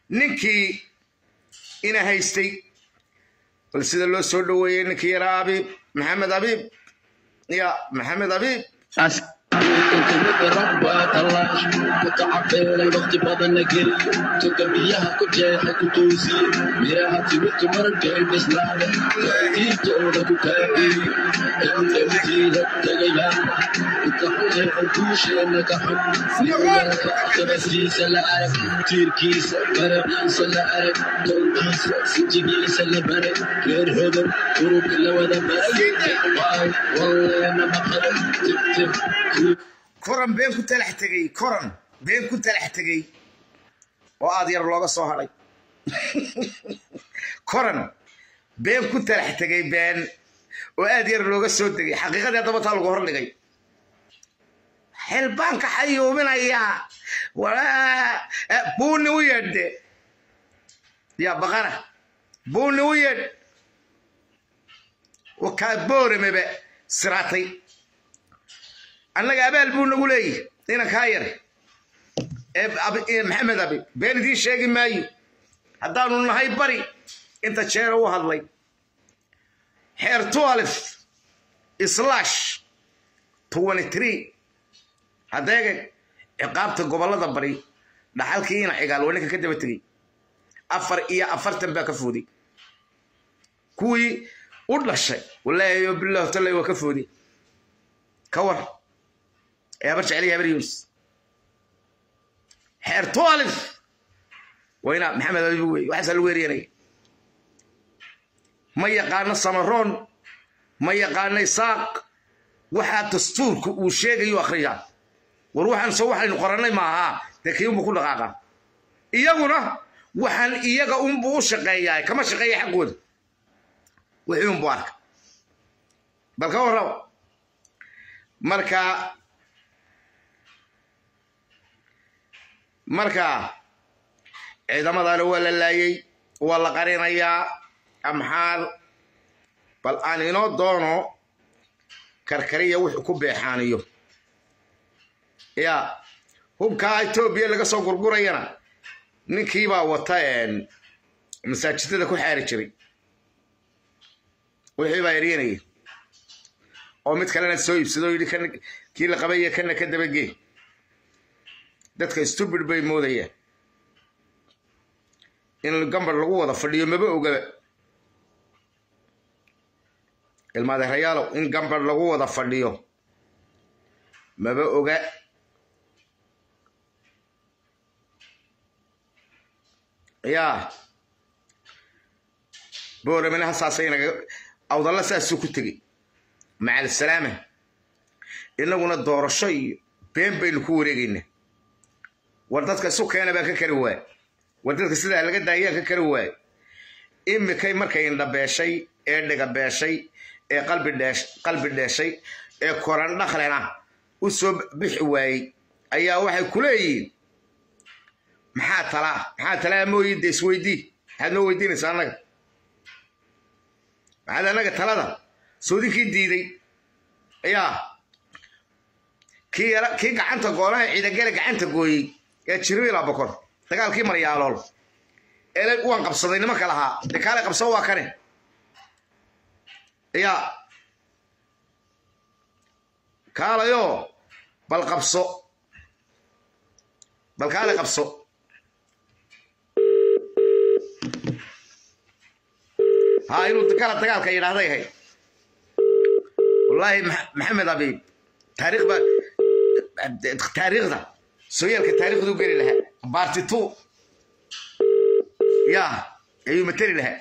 ninkii ina haystay bal sida loo soo dhoweeyey ninkii yaraa abiib maxamed abiib ya maxamed abiib waqti badanna geli toga biyaha ku jeexa ku toosiye miraha timirtu markay bislaada diintooda ku kaageeye emdemtiida tagayaan inta xujeexa duusheena ka xun nimanka tabasiisa la arag tiirkiisa faraciisa la arag tolkiisa sinjigiisa la baray reer hodor urubka la wada baray waay walleena maqalo tigtig koran been ku talax tegey koran been ku talax tegey oo aad yar looga soo hadhay koran been ku talax tegey been oo aad yar looga soo tegey xaqiiqadii haddaba taa lagu hordhigay xel baan ka xayuubinayaa buuni u yeedhe yaa baqara buuni u yeedh wakaa boorameba siraatay annaga abaal buu nagu leeyahy inankaa yar ee maxamed abi been idiin sheegi maayo haddaanu nahay bari inta jeera u hadlay xeer tualif slash twenty three haddeega ciqaabta gobollada bari dhaxalkii ina cigaal waa ninka ka daba tegey afar iyo afartan baa ka fooday kuwii u dhashay walaahi bilahu tallay waa ka fooday ka war ee habar jeceliya habar yunus xeer tualif waa inaa maxamed abibu wey waxaasaa lagu eryanaya ma yaqaano samaroon ma yaqaano isaaq waxaa dastuurka uu sheegayo akhriyaa war waxaan soo waxaynu qorannay maahaa dee kii unbu ku dhaqaaqa iyaguna waxaan iyaga unbu u shaqeeyaa kama shaqeeya xaqooda wixii unbu arka bal ka warraba marka marka ciidamadaana waa la laayey waa la qarinayaa amxaar bal aan inoo doono karkariya wuxuu ku beexaaniyo ya hubkaa etoobiya laga soo gurgurayana ninkiibaa wata masaajidada ku xaari jiray wixii baa eryanaya oo mid kalena soo iibsado yidhi kii la qabaya kana ka dabagee dadka stubid bay moodayaan in gambar lagu wada fadhiyo maba ogaba ilmaadeerayaalow in gambar lagu wada fadhiyo maba oga yaa booramina hasaasay naga awdalla saasuu ku tegey macal salaama innaguna doorasho iyo been baynu ku wareegaynaa war dadka isu keena baan ka kari waay war dadka sidaa laga daayaan ka kari waay imikay markay indhabeeshay ee dhigabeeshay ee qalbi dheeshay ee koran dhaqlena u soo bixi waayey ayaa waxay ku leeyihiin maxaa talaa maxaa talaa mooyi de isweydii maxaad noo weydiinaysaa annaga maxaad annaga talada soodinkii diiday ayaa kii gacanta goonaha ciidagale gacanta gooyey ee jirbiila bokor dagaalkii maryaalool ee waan qabsaday nimanka lahaa dee kaale qabsado waa kane yaa kaalayo bal qabso bal kaale qabso ها inuu kala dagaalka yidhaahday ahayd wallaahi maxamed abiib taariikh ba taariikhda sooyaalka taariikhdu geli lahaa baarti two ya ayuu mateli lahaa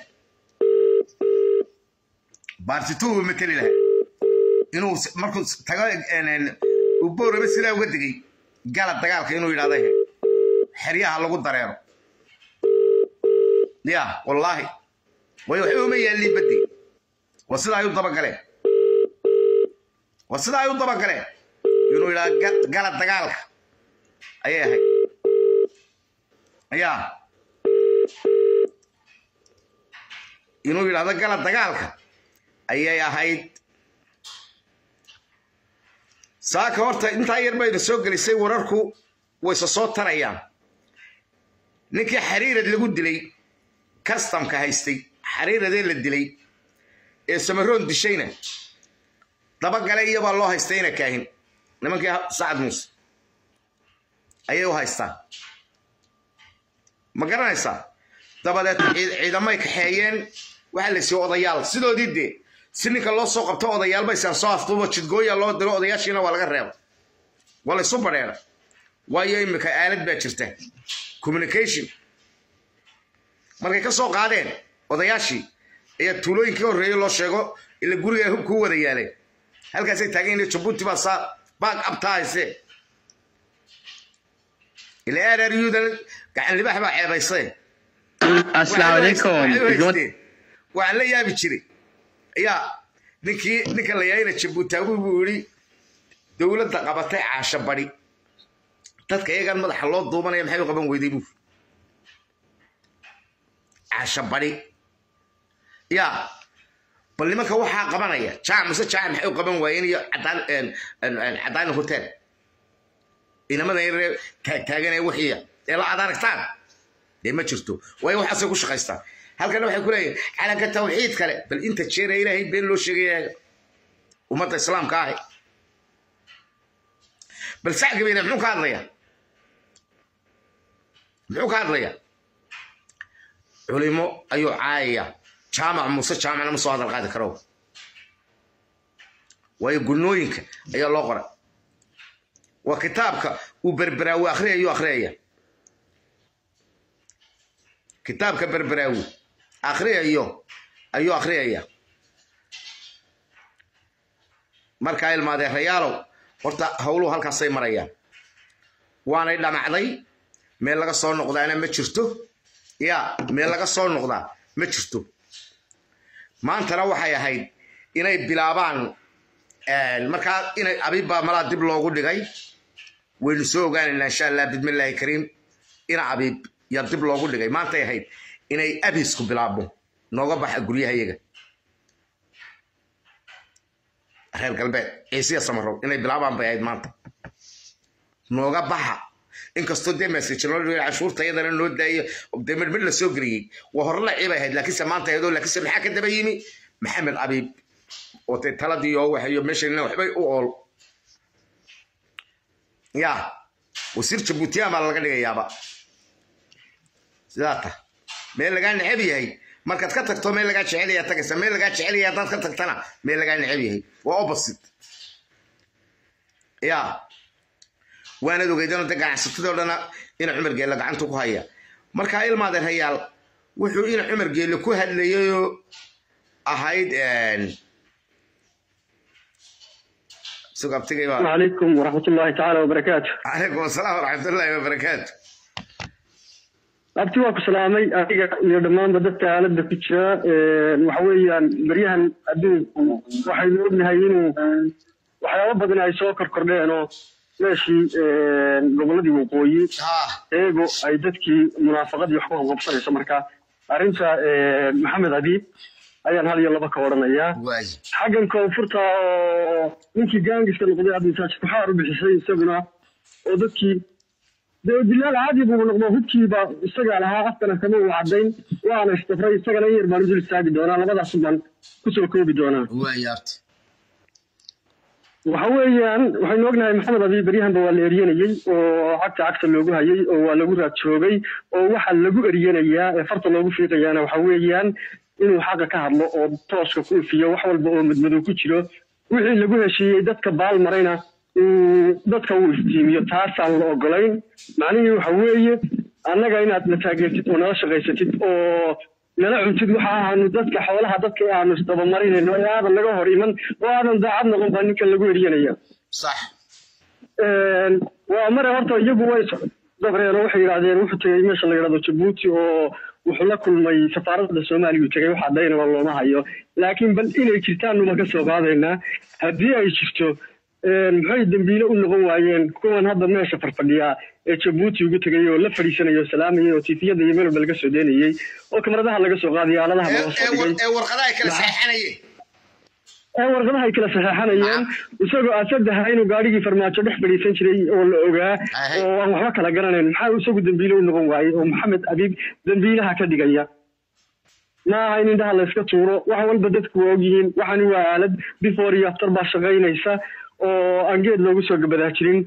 baarti two buu mateli lahaa inuu markuu tago uu booraba sidaa uga digay gala dagaalka inuu yidhahday ahayd xeryaha lagu dareero ya wallaahi way waxba uma yaallin baddi waa sida ay u dabagaleen waa sida ay u dabagaleen inuu yidhaha gala dagaalka ayay ahayd ayaa inuu yidhahdo gala dagaalka ayay ahayd saaka horta intaa yar bayna soo gelisay wararku wayse soo tarayaan ninkii xariirad lagu dilay kastamka haystay xariiradee la dilay ee samaroon dishayna dabagale iyabaa loo haystay ina kaahin nimankii sacad muuse ayay u haystaan ma garanaysaa dabadeed ciidamay kaxeeyeen waxaa la siiye odayaal sidoodii dee si ninka loo soo qabto odayaal baysaan soo afduubo jidgooya loo diro odayaashiina waa laga reeba waa la isu badheera waayo imika aalad baa jirta communication markay ka soo qaadeen odayaashii ayaa tuulooyinkii horreeyey loo sheego ila guriga hubkuu wada yaaleen halkaasay taagan yihiin jabuuti baa saa baag abtaa haysee ila aararyuudan gacan libax baa ceebaysee asalaamu calaykum waxaan la yaabi jiray ayaa ninkii ninka la yaayna jabuutaagu buu yidhi dowladda qabatay caasho badi dadka iyagan madaxa loo duubanaya maxay u qaban weyday buu caasho badi yaa bal nimanka waxaa qabanaya jaac mase jaac maxay u qaban waayeen iyo cadaan hotel inamada yaree taagtaaganee wixiya ee la aad aragtaan dee ma jirto waayo waxaasay ku shaqaystaan halkana waxay ku leeyihin calanka tawxiid kale bal inta jeera ilaahay been loo sheegaya ummadda islaamka ahi bal sacgabayna muxuu ka hadlayaa muxuu ka hadlayaa culimo ayuu caayaya jaamac muuse jaamacna ma soo hadal qaadi karo waayo gunooyinka ayaa loo qoray waa kitaabka uu berberaawi akhriyayuu akhriyaya kitaabka berberaawi akhriyayo ayuu akhriyaya markaa ilmaadeerayaalow horta howluhu halkaasay marayaan waanay dhamacday meel laga soo noqdaana ma jirto ya meel laga soo noqdaa ma jirto maantana waxay ahayd inay bilaabaan markaa inay abiibbaa malaa dib loogu dhigay waynu soo ogaanaynaa insha allah bidmillaahi kariim ina abiib yaa dib loogu dhigay maantay ahayd inay abisku bilaabmo nooga baxa guryahayaga reer galbeed ciisiya samarow inay bilaabaan bay ahayd maanta nooga baxa inkastoo dee message loo dhigay cashuurta iyadana noo daayo dee midmid la soo geliyey waa hore la ciibay ahayd laakiinse maanta ayadoo laakiinse maxaa ka daba yimi maxamed abiib oo dee taladii oo waxayo meeshanina waxbay u ool ya wasiir jabuutiyan baa laga dhigayaaba sidaa ta meel lagaa necab yahay markaad ka tagto meel lagaa jecel yahay tagaysa meel lagaa jecel yahay haddaad ka tagtana meel lagaa necab yahay waa opposite ya waanad ogeydano de ganacsatadoo dhana ina cumar geelle gacanta ku haya markaa ilmaadeer hayaal wuxuu ina cumar geelle ku hadlayayoo ahayd sugabtigay baa عليكم ورحمة الله تعالى وبركاته calaykum asalaam waraxmatullaahi wabarakaatu abti waa ku salaamay adiga iyo dhammaanba dadka aaladda ku jira waxa weeyaan beryahan adduunku waxaynu ognahay inuu waxyaabo badan ay soo korkordheen oo meeshii gobolladii waqooyi ah eego ay dadkii munaafaqadii wax ku qabqabsanayso marka arrinta maxamed abiib ayaan hal iyo laba ka odhanayaa waayi xaggan koonfurta oo ninkii gaangiska noqday cabdisaajid kuxaar u bixisay isaguna oo dadkii dee bilaal caadi buu noqdo hubkiiba isagaa lahaa afkana kama uu caddayn waana istafray isagana in yar baan u dul istaagi doonaa labadaas baan kusoo koobi doonaa waayi arti waxa weeyaan waxaynu ognahay maxamed abi beryahanba waa la eryanayey oo cagta cagta loogu hayay oo waa lagu raad joogay oo waxa lagu eryanayaa ee farta loogu fiiqayaana waxa weeyaan inuu xaqa ka hadlo oo tooska ku ifiyo wax walba oo madmadow ku jiro wixii lagu heshiiyey dadka baal marayna uu dadka uu iftiimiyo taasaan la ogolayn macnihii waxa weeye annaga inaad na taageertid oo nala shaqaysatid oo nala cuntid waxa ahaanu dadka xoolaha dadka aanu isdabamarinayno ee aadan naga hor iman oo aadan daacad noqon baa ninkan lagu eryanaya sax waa mare horta iyagu way dabreen oo waxay yidhahdeen wuxuu tegey meesha la yidhahdo jabuuti oo wuxuu la kulmay safaaradda soomaaliya uu tegey waxaa daynaba looma hayo laakiin bal inay jirtaan numa ka soo qaadaynaa haddii ay jirto maxay dembiile u noqon waayeen kuwan hadda meesha farfadhiyaa ee jabuuti ugu tegay oo la fadhiisanaya oo salaamayay oo tiifiyada iyo meel walba laga soo deynayey oo kamaradaha laga soo qaadaya aaladaha laga soo dhigay ee warqadaha ay kala saxanayeen ee warqadaha ay kala saxeexanayeen isagoo asadaha inuu gaadhigii farmaajo dhex fadhiisan jiray oo la ogaa Ahe. oo aan waxba kala garanayn maxaa isagu dembiile u noqon waayey oo maxamed abiib dembiilaha ka dhigaya ma aha in indhaha layska tuuro wax walba dadku waa ogyihiin waxani waa aalad before iyo after baa shaqaynaysa oo aan geed loogu soo gabadaa jirin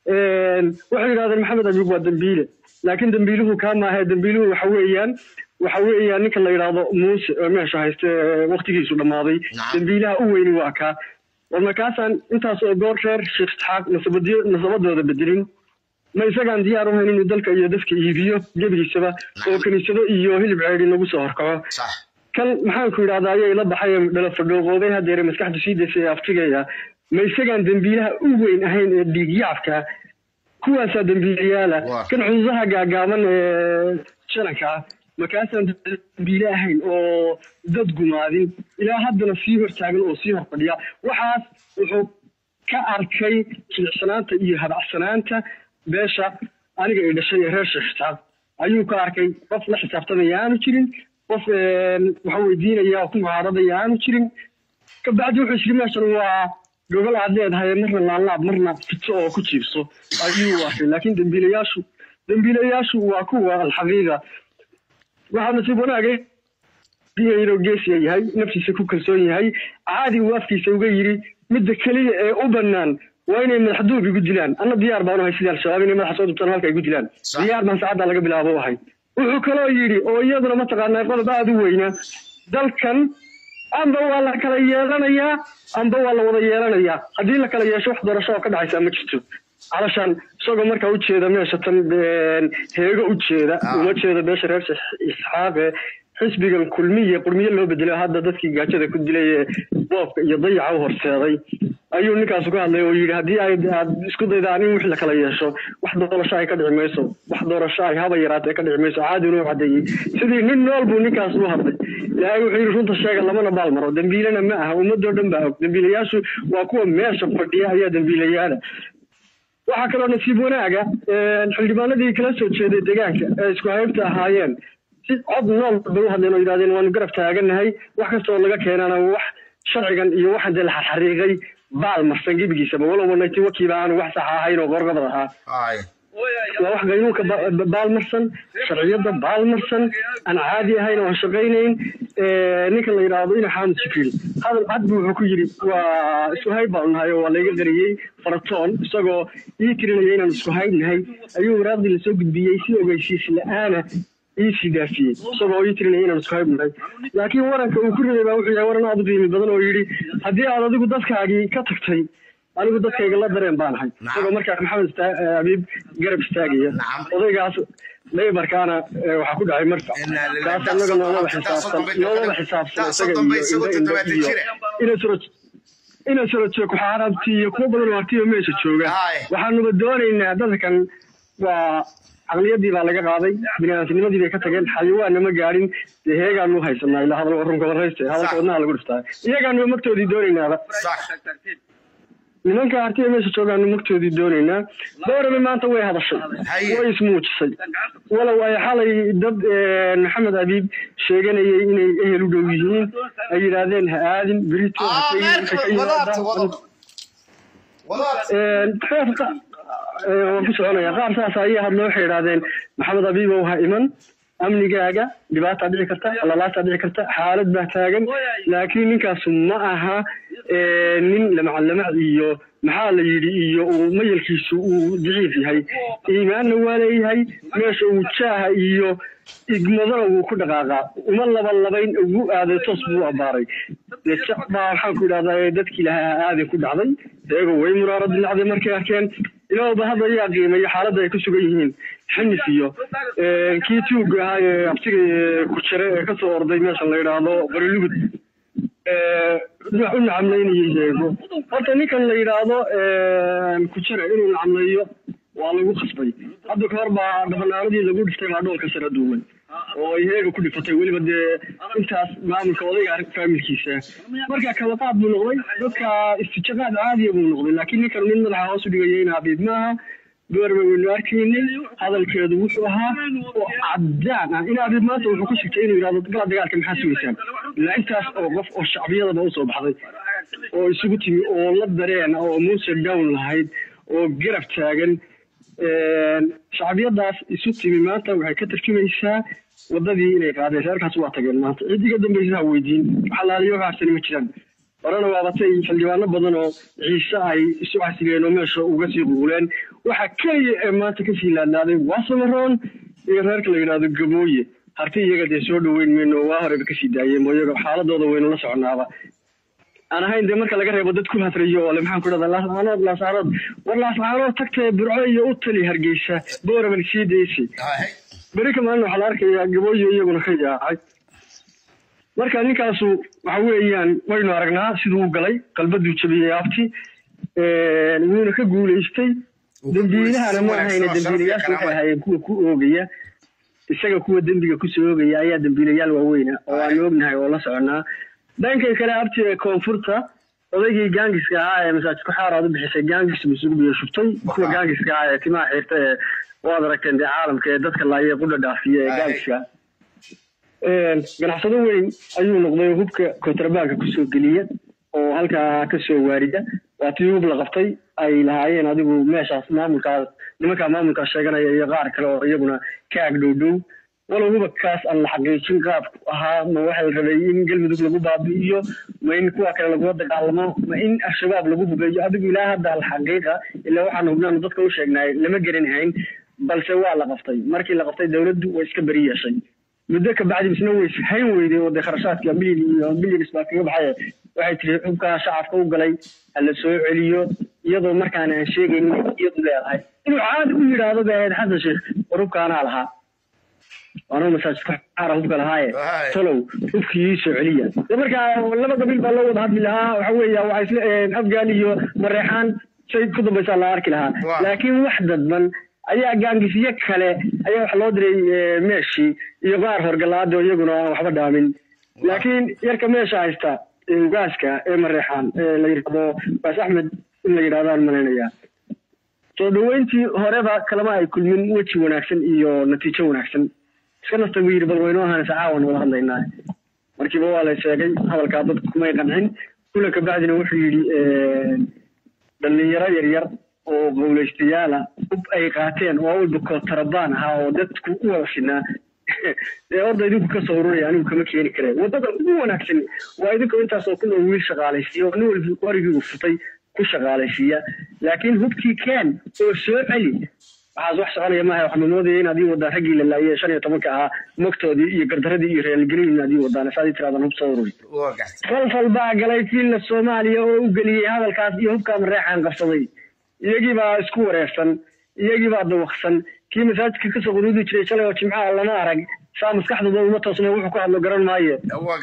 waxay yidhahdeen maxamed abiib waa dembiile laakiin dembiiluhu kaa maahe dembiiluhu waxa weeyaan waxa weeyaan ninka la yidhaahdo muuse oo meesha hayste ee waqtigiisu dhammaaday Nacam. dembiilaha u weyni waa kaa war markaasaan intaas oo goor reer sheekh isxaaq nasabadiyo nasabadooda bedelin ma isagaan diyaar u hayn inuu dalka iyo dadka iibiyo gebigiisaba oo kiniisado iyo hilib ceedi nagu soo horkaco sax kan maxaanku yidhahdaa ayay la baxay dhala fadhooqooday hadeere maskaxdu sii daysay ee aftigaya ma isagaan dembiilaha u weyn ahayn ee dhiigyacabka kuwaasaa dembiilayaala Waa. kan cududaha gaagaaban ee jananka ah markaasaan dembiile ahayn oo dad gumaadin ilaa haddana sii hortaagan oo sii horfadhiya waxaas wuxuu ka arkay jilicsanaanta iyo habacsanaanta beesha aniga ay dhashay ee reer sheekh isxaaq ayuu ka arkay qof la xisaabtamaya aanu jirin qof waxa weydiinaya oo ku mucaaradaya aanu jirin kabacdi wuxuu isiri meeshan waa gobol aad leedahay marna laalaab marna fito oo ku jiibso ayuu arkay laakiin dembiilayaashu dembiilayaashu waa kuwa alxaqiiqa waxaa nasiib wanaagay inuu geesiya yahay naftiisa ku kalsoon yahay caadi uu afkiisa uga yiri midda keliya ee u bannaan waa inay madaxduub igu dilaan anna diyaar baan u ahay sidii al-shabaab inay madaxa soo dubtaan halka igu dilaan Sax. diyaar baan saacadda laga bilaabo u ahay wuxuu kaloo yidhi oo iyaduna mataqaanaa qodob aada u weyna dalkan amba waa la kala yeelanayaa amba waa la wada yeelanayaa haddii la kala yeesho wax doorasho oo ka dhacaysa ma jirto calashaan isagoo markaa ujeeda meesha tan een, heego ujeeda Ah. uma jeeda meesha reer Is- isxaaqe xisbigan kulmiye qurmiye loo bedelay hadda dadkii gaajada ku dilay ee boobka iyo dayaca u horseeday ayuu ninkaasu ka hadlay oo yidhi haddii ay aad isku daydaan in wix la kala yeesho wax doorasho ay ka dhici mayso wax doorasho ay haba yaraatee ka dhici mayso caadina u cadeeyey sidii nin nool buu ninkaas u hadlay ilaahay wuxuu yidhi runta sheega lamana baal maro dembiilena ma aha ummadoo dhan baa og dembiilayaashu waa kuwa meesha fadhiya ayaa dembiilayaala waxaa kaloo nasiib wanaaga een, xildhibaanadii kala soo jeeday deegaanka ee isku haybta ahaayeen si cod nool bay u hadleen oo yidhahdeen waanu garab taaganahay wax kastoo laga keenana wax sharcigan iyo waxan dee la xarxariiqay baal marsan gebigiisaba walowba nayti wakiiba aanu wax sax ahayn oo qorqabad ahaa ay waa wax qaynuunka ba- ba- baalmarsan sharciyada baalmarsan aan caadi ahayn oo aan shaqaynayn Ee, ninka la yidhaahdo ina xaamud jibriil hadal cad buu wuxuu ku yidhi waa isku hayb baanu nahay oo waa layga qariyey faratoon isagoo ii tirinaya inaan isku hayb nahay ayuu waraaqdii lasoo gudbiyey si ogeysiis la-aana ii sii daafiyey isagoo ii tirinaya inaan isku hayb nahay laakiin waranka uu ku riday baa wuxuu yahay waran aad u qiimi badan oo yidhi haddii aad adigu dadkaagii ka tagtay anigu dadkayga la dareen baan ahay isagoo markaa maxamed ista- eh, abiib garab istaagaya Nacam. odaygaas leybarkaana eh, waxaa ku dhacay marka Inaa lillahi. kaas annaga noolaba Taasoo xisaabsan dambe- noolaba xisaabsan taasoo isaga dambe iyo isagoo indho- indho toddobaatan iyo jire. inay suro inay suro jeeg waxaa arabti iyo kuwo badan oo artiyo meesha jooga Haye. waxaanuba doonaynaa dadkan waa caqliyadii baa laga qaaday biniaadamnimadii bay ka tageen xayawaanna ma gaadhin dee heegaanu haysanaa ilaa hadal warunka warayste hadalka wadnaha lagu dhiftaa iyagaanu magtoodii doonaynaaba sax nimanka artiga meesha joogaanu magtoodii doonaynaa boorame maanta way hadashay Haye. way ismuujisay walow ay xalay dad eh, maxamed abiib sheeganayay inay ehel u dhow yihiin ay yidhaahdeen ha aadin berito ha ah tegin, meerka waxay ka wadaad yimaadaan- wadaad wadaad Een, qaar qa- ee, waan ku soconaya qaar saas ayay hadlo waxay yidhahdeen maxamed abiibow ha iman amnigaaga dhibaataa dhici karta lalaasaa dhici karta xaalad baa taagan laakiin ninkaasu ma aha ee, nin lamaclamac iyo maxaa la yidhi iyo uu mayalkiisu uu daciif yahay iimaanna waa leeyahay meesha uu jaaha iyo igmadana wuu ku dhaqaaqaa uma labalabayn ugu aaday toos buu abaaray dee jac baa waxaan ku idhahdaa ee dadkii lahaa aaday ku dhacday iyagoo way muraaro dilacday markay arkeen ilaahba hadda ayaa qiimeeyo xaaladda ay ku sugan yihiin xinif iyo ee, kii tuuga ahaa ee abtiga ee ku jira ee kasoo orday meesha la yidhaahdo barilugud ee, wax u nacamlaynayay eego horta ninkan la yidhaahdo ee, ku jira inuu nacamleeyo waa lagu khasbay hadda ka hor baa dhafanaanadii lagu dhiftay baa dhoolka sare duumay oo ay heega ku dhifatay weliba dee intaas maamulka odayga arrin faamilkiisa marka kala qaad buu noqday dadka istijaqaad caadiya buu noqday laakiin ninkan nin madaxa hoos u dhigaya in abiib maaha goorba waynu arkaynay hadalkeedu wuxuu ahaa oo cadaan ah in abiib maanta wuxuu ku sigtay inuu yidhahdo gala dagaalka maxaa sugaysaan ilaa intaas oo qof oo shacbiyadaba usoo baxday oo isugu timi oo la dareen oo muuse down lahayd oo garab taagan shacbiyadaas isu timi maanta waxay ka tarjumaysaa wadadii inay qaadeen reerkaas waa tageen maanta cidiga dambaysa ha weydiin xalaaliyo waxaasani ma jiraan horena waabatay xildhibaano badan oo ciise ay isu xasigeen oo meesha uga sii quuleen waxa keliya ee maanta kasii laadnaaday waa samaroon iyo reerka la yidhaahdo gabooye harti iyaga dee soo dhaweyn mayno waa horeba kasii daayeen mo iyaga xaaladooda waynu la soconaaba aan ahayn dee marka laga reebo dad ku hafrayo oo le maxaan ku dhahdaa laascaanood laascaanood war laascaanood tagtee burco iyo u tali hargeysa booraban sii daysi beri ka maalin waxaa la arkayaa gabooyo iyaguna ka yaacay marka ninkaasu waxa weeyaan waynu aragnaa siduu u galay qalbaduu jabiyey abti wuuna ka guulaystay dembiilahana ma ahayne dembiilayaashu waxay ahaayeen kuwa ku oogaya isaga kuwa dembiga kusoo oogaya ayaa dembiilayaal waaweyna oo aanu ognahay oo la soconaa dhankay kale abti ee koonfurta odaygii gaangiska ahaa ee masaajidku xaaraad u bixisay gaangis bisugu biyo shubtay kuwa gaangiska ahaa ee timaha xirta ee waad aragteen dee caalamka ee dadka laaya qudha dhaafiya ee gaangiska ganacsado weyn ayuu noqday oo hubka kontrabanka kusoo geliya oo halkaa kasoo waarida waa tii hub la qabtay ay lahaayeen adigu meeshaas maamulkaas nimankaa maamulkaas sheeganaya iyo qaar kale oo iyaguna ka ag dhow dhow walow hubakaas aan la xaqiijin qaabku ahaa ma waxa la rabay in galmudug lagu baabi'iyo ma in kuwa kale lagula dagaalamo ma in al-shabaab lagu hubeeyo adigu ilaa hadda alxaqiiqa ilaa waxaanu hubnaanu dadka u sheegnaay lama geranahayn balse waa la qabtay markii la qabtay dowladdu way iska beri yeeshay muddo kabacdi misna way hayn weyday oo dee kharashaadka milyan iyo milyanis baa kaga baxay waxay tiri xubkaa shacabka u galay ha la soo celiyo iyadoo markaana aan sheegaynin iyadu leedahay inuu caadi u yidhaahdo bay ahayd xasan sheekh war hubkaanaa lahaa anuu masaajidka xaara hubka lahaaye tolow hubkii ii soo celiya de markaa laba qabiil baa loo wada hadli lahaa waxa weeya waxaa isla afgaan iyo mareexaan shay ku dambaysaa la arki lahaa laakiin wax dadban ayaa gaangisyo kale ayaa waxa loo diray meeshii iyo qaar horgalaado iyaguna aan waxba dhaamin laakiin yarka meesha haysta ugaaska ee mareexaan ee la yidhahdo baas axmed in la yidhahdaan malaynayaa soo dhaweyntii horeba kalama ay kulmin weji wanaagsan iyo natiijo wanaagsan iska nasta buu yidhi bal waynu ahaanaysa caawan wada hadlaynaa markiiba waa la sheegay hadalkaa dadku kumay qancin kula kabacdina wuxuu yidhi dhalinyaro yaryar oo qowlaystayaala hub ay qaateen oo awalba kootarabaan ahaa oo dadku u wada sinaa dee orda idinku ka soo ururaya anigu kama keeni kare waddada ugu wanaagsan waa idinku intaasoo kun oo wiil shaqaalaysiiya oo nin walba qorigii uu futay ku shaqaalaysiiya laakiin hubkii keen oo soo celi waxaas wax soconaya maaha waxaa moodaya in adii wadaan raggii la laayay shan iyo tobanka ahaa mogtoodii iyo gardaradii iyo reelgelin adii wadaan saadii tiraadaan hub soo ururi falfal baa galay fiilla soomaaliya oo u geliyey hadalkaas iyo hubkaa mareexaan qabsaday iyagii baa isku wareersan iyagii baa dawaqsan kii masaajidka kasoo quduudi jiray shalay oo jimcaha lama arag saa maskaxdooda uma toosna wuxuu ku hadlo garan maayo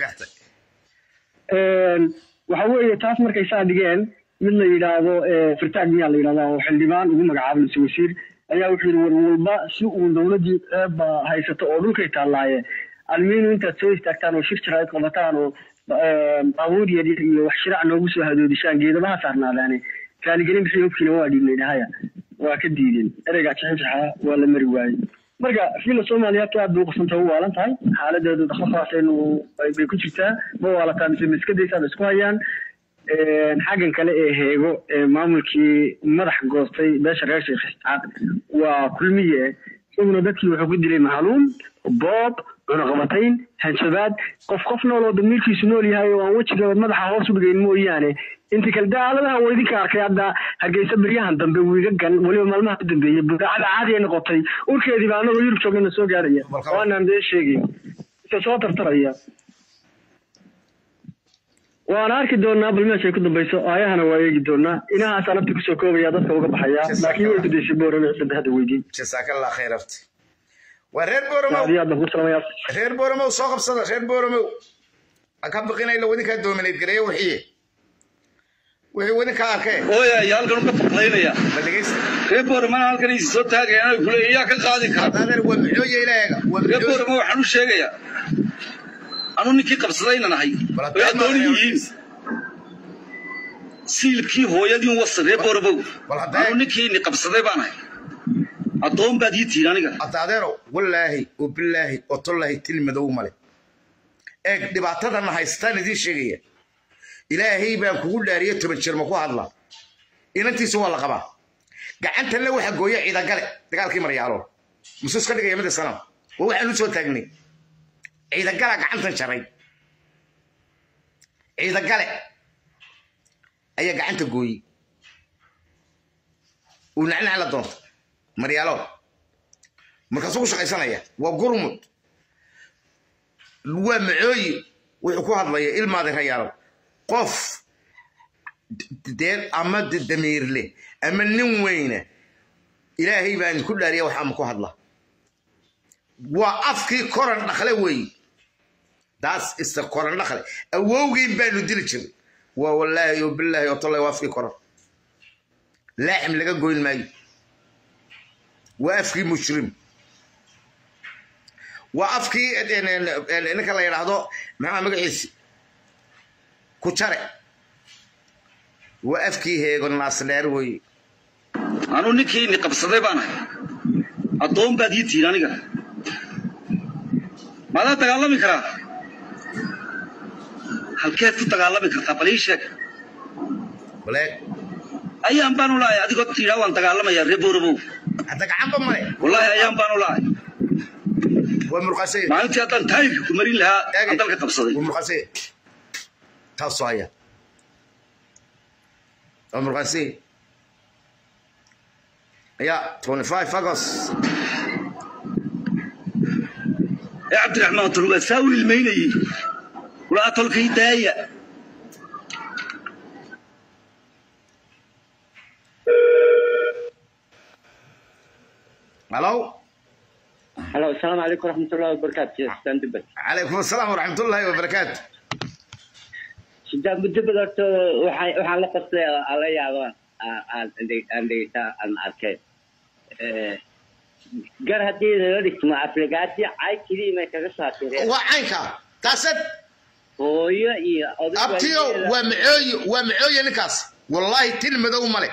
waxa weeye taas markay saa dhigeen mid la yidhaahdo firtaag miyaa la yidhahdaa oo xildhibaan ugu magacaabay mise wasiir ayaa wuxuu yidhi war walba si uu dowladdii ceebba haysato oo dhulkay taallaaye almiinu intaad soo istaagtaan oo shir jaraa'id qabataan oo baabuur yaryar iyo wax shiraac noogu soo hadoodishaan geedabaha saarnaadaane raaligelin bixii hubkiina waa dhiibnay dhahaya waa ka diideen ereygaa jixinjaxa waa la mari waayey marka fiila soomaaliya aad bay uqasantay u waalan tahay xaaladeedu dakhafaasaynu bay ku jirtaa ma waalataa mise maskadaysaad isku hayaan xaggan kale ee heego ee maamulkii madax goostay beesha reer sheekh isxaaq waa kulmiye isaguna dadkii wuxuu ku dilay mahaluun boob cunaqabatayn hanjabaad qof qof nool oo damiirkiisu nool yahay oo aan wejiga madaxa hoos u dhigayn mooyaane inta kale daaladaha waa idinka arkay hadda hargeysa beryahan dambe wiigagan weliba maalmaha u dambeeyey budaacada caadi ay noqotay urkeedii baa anagoo yurub joogana soo gaaraya oo aanaan dee sheegayn isa soo tartaraya waana arki doonaa bal meeshay ku dambayso aayahana waa eegi doonaa inahaasa nafti kusoo koobaya dadka uga baxaya laakiin way gudaysay boorame cidda hadda weydiin jasaakallah khayr abti waa reer booromow aad iyo aad baan ku salamayaa reer booromow soo qabsada reer booromow ha ka biqinayla wadinkaa doominayd gareeya wixiye wixii wadinkaa arkee ooya ayaa halkan ka faqlaynaya ma dhegeysta reer boormana halkan isi soo taagayaan ay kuleeya yaa ka qaadi kara adeer waa maxooye ilaaga waa reer maxooye boorma waxaan u sheegayaa anu ninkii qabsadayna nahay Bal way hadda addoon ma- yihiin siilkii hooyadiin wasa reer boorbow Bal hadda- anu ninkii ni qabsaday baan ahay addoon baad ii tihiin aniga hadda adeerow wallaahi oo bilaahi oo tollaahi til madow male eeg dhibaatadana haystaan idiin sheegaya ilaahay baan kugu dhaariye toban jeer ma ku hadla inantiisa waa la qabaa gacantanle waxa gooya ciidagale dagaalkii maryaalo musu iska dhigaya mida sana waa waxaan u soo taagnay ciidagala gacantan jaray ciidagale ayaa gacanta gooyey uu nacnac la doonto maryaalo markaasuu ku shaqaysanaya waa gurmud waa macooyi wuxuu ku hadlaya ilmaaday rayaalo qof dee ama damiirle ama nin weyna ilaahay baan ku dhaariya wax ama ku hadla waa afkii koran dhakle weeye daas isa koran dhakle awowgiin baanu dili jiray waa wallaahi oo bilaahi oo tallaahi waa afkii koran laaxim laga goyn maayo waa afkii mujrim waa afkii ninka la yidhaahdo maxaa magaciisi ku jare waa afkii heego naasdheer weeye anuu ninkii ni qabsaday baan ahay addoon baad ii tihiin aniga maadaa dagaalami karaa halkeed ku dagaalami kartaa bal ii sheeg baleeg ayaan baanu lahay adigoo tiidhaa waan dagaalamayaa ree boorobow hadda gacanba male wallaahi ayaan baanu lahay waa murqasay maalintii haddaan taayirka ku marin lahaa aan dalka qabsaday waa murqasay taasoo haya waa murqasay ya 25 august ee cabdiraxmaan tolgaa saa u ilmaynayey walaa tolkay daaya هلو هلا السلام عليكم ورحمة الله وبركاته سيدان دبل عليكم السلام ورحمة الله وبركاته سيدان دبل horta waxaan waxaan la qastay ala yaabaan aan aan dhegeysaa aan arkay gar haddii laga dhigtimo afrigaati cay keliya may kaga saatireen waa caynka taasad hooyo iyo oday abtiyo waa macooye waa macooye ninkaas wallaahi til madow male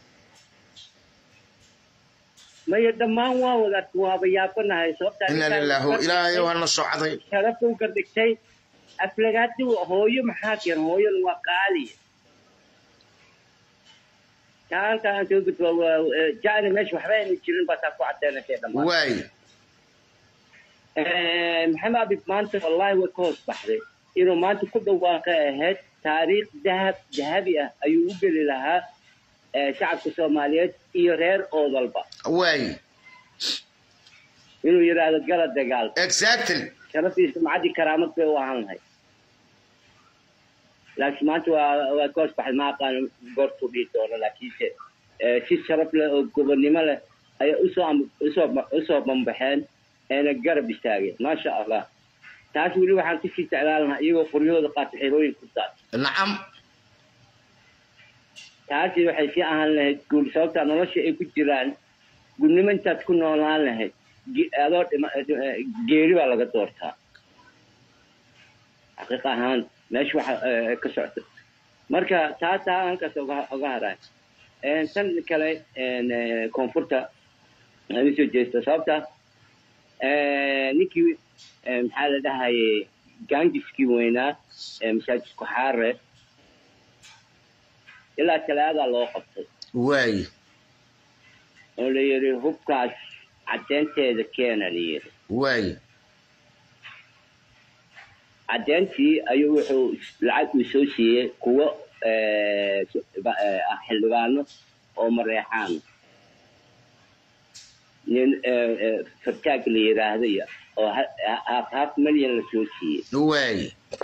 maya dhammaan waa wadaad waaba yaabanahay sababta ina lilaahu ilaahay waa na socday sharafta u gardhigtay aflagaadi hooyo maxaa keen hooyona waa qaaliya taa halkaa aan soo gudbo jacni meesha waxba ayna jirin baa taa ku cadeynatay dhammaan waay maxamed abib maanta wallahi way ka hoos baxday inuu maanta ku dhawaaqay ahayd taariikh dahab dahabi ah ayuu u geli lahaa shacabka soomaaliyeed iyo reer oodalba waay inuu yidhaahdo gala dagaal exactly sharaftiisa macadii karaamad bay u ahaan lahayd laakiin maanta waa waa ka hoos baxay ma aqaano goortuu dhihi doono laakiinse si sharaf leh oo gobonnimo leh ayay usoo usoo usoo bambaxeen eena garab istaageen maasha allah taas weli waxaan kusii jeclaan lahaa iyagoo qoryahooda qaata xerooyin ku daad nacam taasi waxay sii ahaan lahayd guul sababta nolosha ay ku jiraan gudnimo intaad ku noolaan lahayd adoo geeri baa laga doortaa xaqiiq ahaan meesha waxa ka socda marka taa taa halkaas oga haraa tan kale koonfurta aan usoo jeesta sababta ninkii maxaa la dhahaye gangiskii weynaa masaajidku xaare ilaa talaadaa loo qabtay waay oo la yidhi hubkaas caddeynteeda keena la yidhi waay caddeyntii ayuu wuxuu lacag uu soo siiyey kuwo xildhibaano oo mareexaan nin fartaag la yidhaahdo iyo oo half half milyan la soo siiyey waay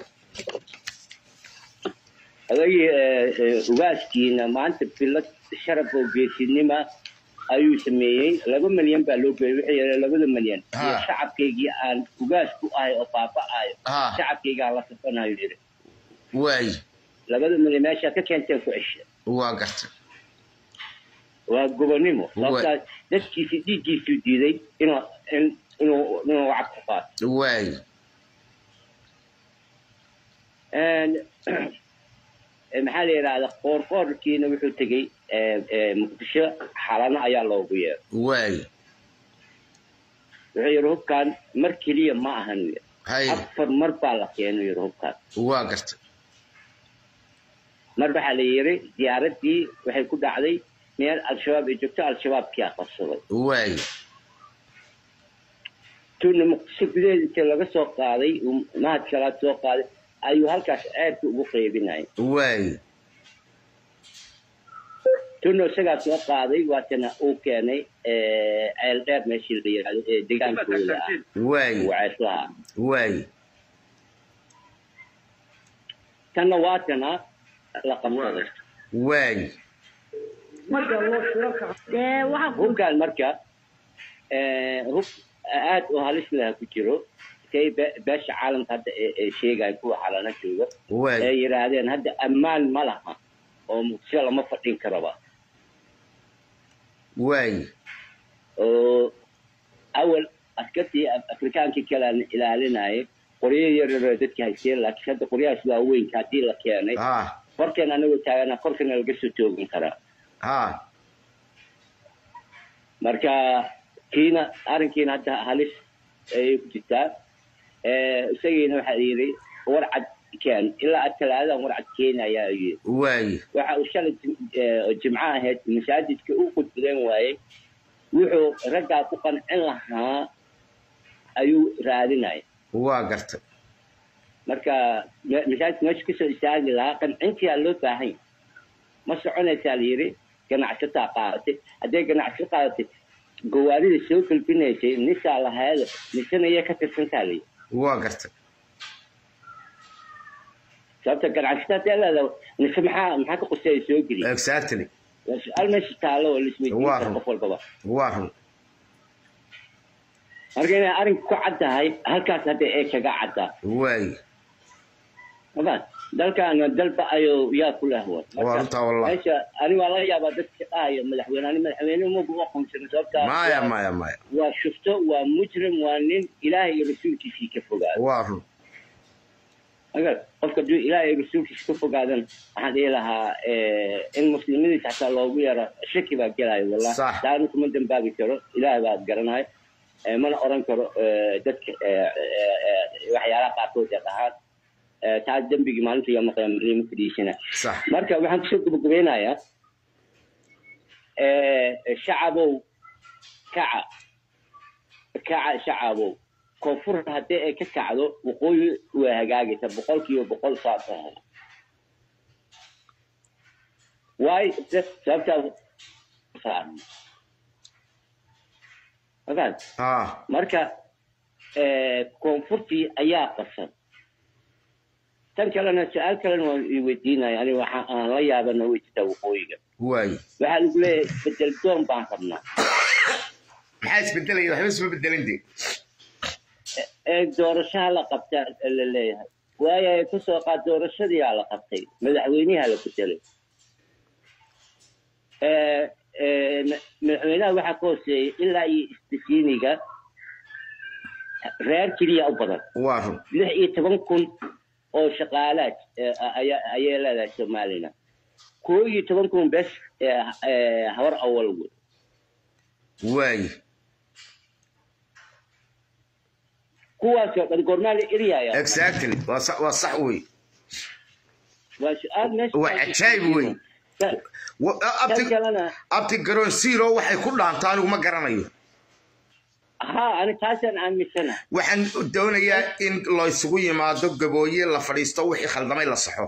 odagii ugaaskiina maanta bilad sharaf oo geesinima ayuu sameeyey laba milyan baa loo geeyey wuxuu yidhi labada milyan iyo shacabkaygii aan ugaas ku ahay oo baaba'ayo shacabkaygaan la safanayo yidhi waay labada milyan meeshaa ka keenteen ku cesha waa gartay waa gobonnimo sababtaas dadkiisi dhiiggiisuu diiday inuu inuu inuu lacag ku qaato waay maxaa la yidhahda qoorqoorkiina wuxuu tegey muqdisho xalano ayaa loogu yeeray waay wuxuu yidhi hubkan mar keliya ma ahan afar mar baa la keenay yidhi hubkan waa gartay mar waxaa la yiri diyaaraddii waxay ku dhacday meel al-shabaab ay joogto al-shabaabkiyaa qabsaday waay tuna muqdisho gudaheeda inta laga soo qaaday uu mahad salaad soo qaaday ayuu halkaas ceerka ugu qaybinaya waay tuna isagaa soo qaaday waatana uu keenay ceel dheer meeshii la yidhahdo ee degaankooda ah waay uu ceeslaha waay tanna waatana la qabsaday waay hubkaan marka eh, hub aad u halis leh ku jiro kay be- beesha caalamka hadda ee ee sheegaya kuwa xalana jooga waay ee yidhaahdeen hadda ammaan ma laha oo muqdisho lama fadhin karaba waay oo awal askartii Af- afrikaankii kale aan ilaalinayay qoryo yaryaroo dadka haysteen laakiin hadda qoryahaas waaweynka haddii la keenay ha korkeen anagoo taagana korkana laga soo toogan karaa ha marka kiina arrinkiina hadda halis ayay ku jirtaa Eh, isagiina waxaa yidhi warcad keen ilaa aad talaadadan warcad keenaya ayuu yidhi waay waxa uu shalay jim- eh, oo jimco ahayd masaajidka u qudbadeen waayey wuxuu raggaa ku qancin lahaa ayuu raadinaya waa gartay marka me- masaajidka meesha kasoo istaagi lahaa qancintiyaa loo baahan yahay ma soconaysaa la yidhi ganacsataa qaadatay hadday ganacsato qaadatay gawaarida soo gelbinaysay nisaa lahaada nisanaya ka tirsantaa la yidhi waa gartay sababta ganacsato hadday leedahay nise maxaa maxaa ka quseeya soo geliya exactly waa su-aal meesha taalo oo laisweydiin Waa karo run. qof walbaba waa run marka inay arrinka ku caddahay halkaas hadda ee kaga caddaa waay mafahant dalkan dalba ayuu yaa ku lahwan waa runtaa wallah meesha ani waa laga yaabaa dadka dhahaya madaxweyne ani madaxweyne magu aqoonsan sababta maya maya maya waa shufto waa mujrim waa nin ilaahay iyo rasuulkiisii ka fogaado waa run agar qofka hadduu ilaahay iyo rasuulkiisa ka fogaadan waxaan dhihi lahaa eh, in muslimadiisa xataa loogu yaro shaki baa gelayo wallah Sax. taana kuma dambaabi karo ilaahay baa garanayo Eh, mana oran karo eh, dadka eh, eh, eh, waxyaalaha qaarkood ee dhahaan Eh, taa dembigii maalinta iyo maqyaamriimo fadhiisana sax marka waxaan kusoo gabagabeynayaa eh, shacabow kaca kaca shacabow koonfur haddii ay ka kacdo waqooyi waa hagaagaysa boqol kiiba boqol saas ah waayo sababtaa saaran mafahant ha marka eh, koonfurtii ayaa qasan tan kalena su-aal kalena waan i weydiinaya ani waxa aan la yaabana way jirtaa waqooyiga waay waxaa lagu leeyahay bedel doon baan rabnaa maxaa isbedelaya waxba isma bedelin de ee doorashaha la qabtaa la leeyahay waayo ay kusoo qaad doorashadiyaa la qabtay madaxweynaha la bedelay Eh, eh, ma- madaxweynaha waxaa ka hooseeyay ilaa iyo istasiiniga reer keliya u badan waa run lix iyo toban kun oo shaqaalaad eh, ayaa ayay leedahay somalilan koo iyo toban kun bes eh, eh, habar awal wey waay kuwaasoo dhan goormaa la eryaya exactly waa sax waa sax wey waa su-aal meesha waa cajaayib wey Tan- Wa- tan abti kalena abti garoon zero waxay ku dhaantaa anigu ma garanayo ha ani taasaan aaminsana waxaan doonayaa in laysugu yimaado gabooye la fadhiisto wixii khaldamay la saxo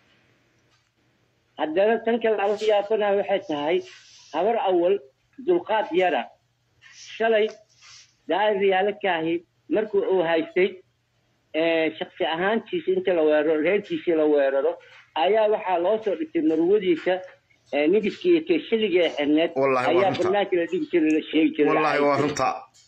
haddana tan kale aan la yaabana waxay tahay habar awal dulqaad yara shalay daa'ir riyaalo kaahi markuu uu haystay eh, shaksi ahaantiisa inta la weeraro reerkiisii la weeraro ayaa waxaa loo soo dhigtay marwadiisa eh, nigiskii iyo teeshaligii ee xirneed Wallahi waa ayaa runta. banaanka la dhigi jiray la sheegi jiray wallaahi waa runta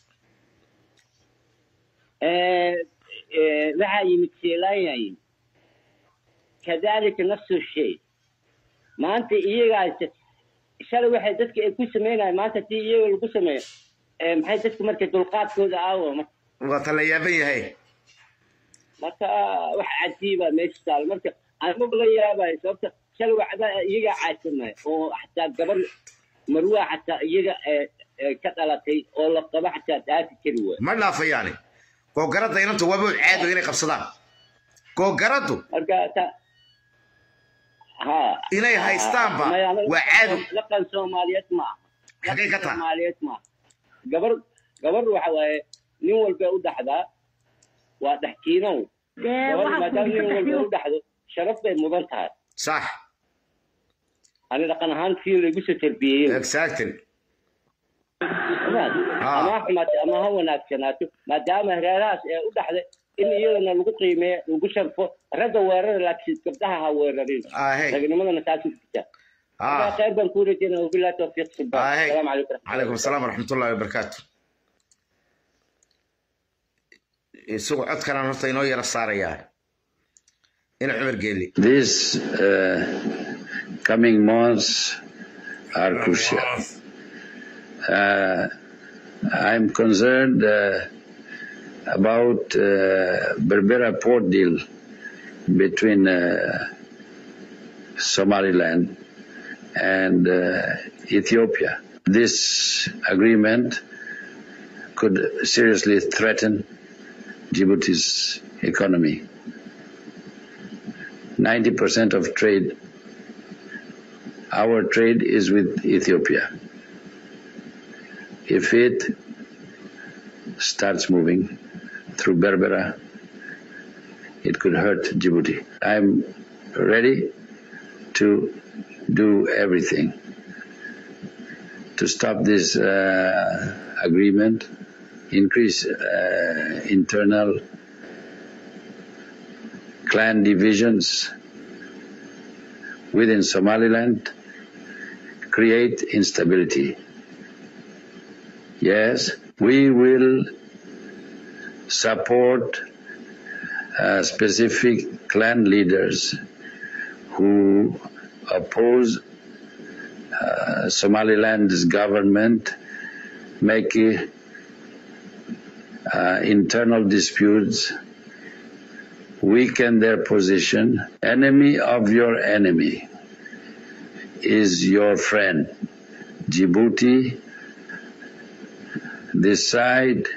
Eh, eh, waxaa yimid seelaayay kadalika nafsu shay maanta iyagaas shalay waxay dadka ay ku sameynayaan maanta tii iyaga lagu sameeyo eh, maxay dadka marka dulqaadkooda aawo waa ta la yaaban yahay marka wax cajiiba meesha taal marka anmagu la yaabayo sababta shalay waxda iyagaa caadsamay oo xataa gabar marwaa xataa iyaga eh, eh, ka dhalatay oo la qabo xataa dhaafi kari waay ma dhaafayaani googaradda inanta waaba caado inay qabsadaan googaraddu marka ta ha inay haystaanba Maya, anaga waa caado dhaqan soomaaliyeed ma aha xagay ka taha soomaaliyeed ma aha gabar gabar waxa waaye nin walba u dhaxdaa waa dhexkiinow gabar maadaama nin walba u dhaxdo sharaf bay mudan tahay sax ani dhaqan ahaan kii laigu soo tarbiyeyey exactly ama ha xumaato ama ha wanaagsanaato maadaama reerahaas ee u dhaxday in iyadana lagu qiimeeyo lagu sharfo ragga weerara laakiin gabdhaha ha weerarin Ahey. ragnimadana taas u jirta Ah. khayr baan kuu rajeynaya wabillahi tawfiiq subaan Ahey. salaamu calaykum calaykum asalaam waraxmatullahi wabarakaatu isagu codkanaan horta inoo yara saarayaa ina cumar geeli These uh, coming months are crucial. Uh, I'm concerned uh, about uh, Berbera port deal between uh, Somaliland and uh, Ethiopia. This agreement could seriously threaten Djibouti's economy. 90% of trade, our trade is with Ethiopia. If it starts moving through Berbera, it could hurt Djibouti. I'm ready to do everything to stop this uh, agreement, increase uh, internal clan divisions within Somaliland, create instability. Yes, we will support uh, specific clan leaders who oppose uh, Somaliland's government, make uh, internal disputes weaken their position. Enemy of your enemy is your friend. Djibouti, this side,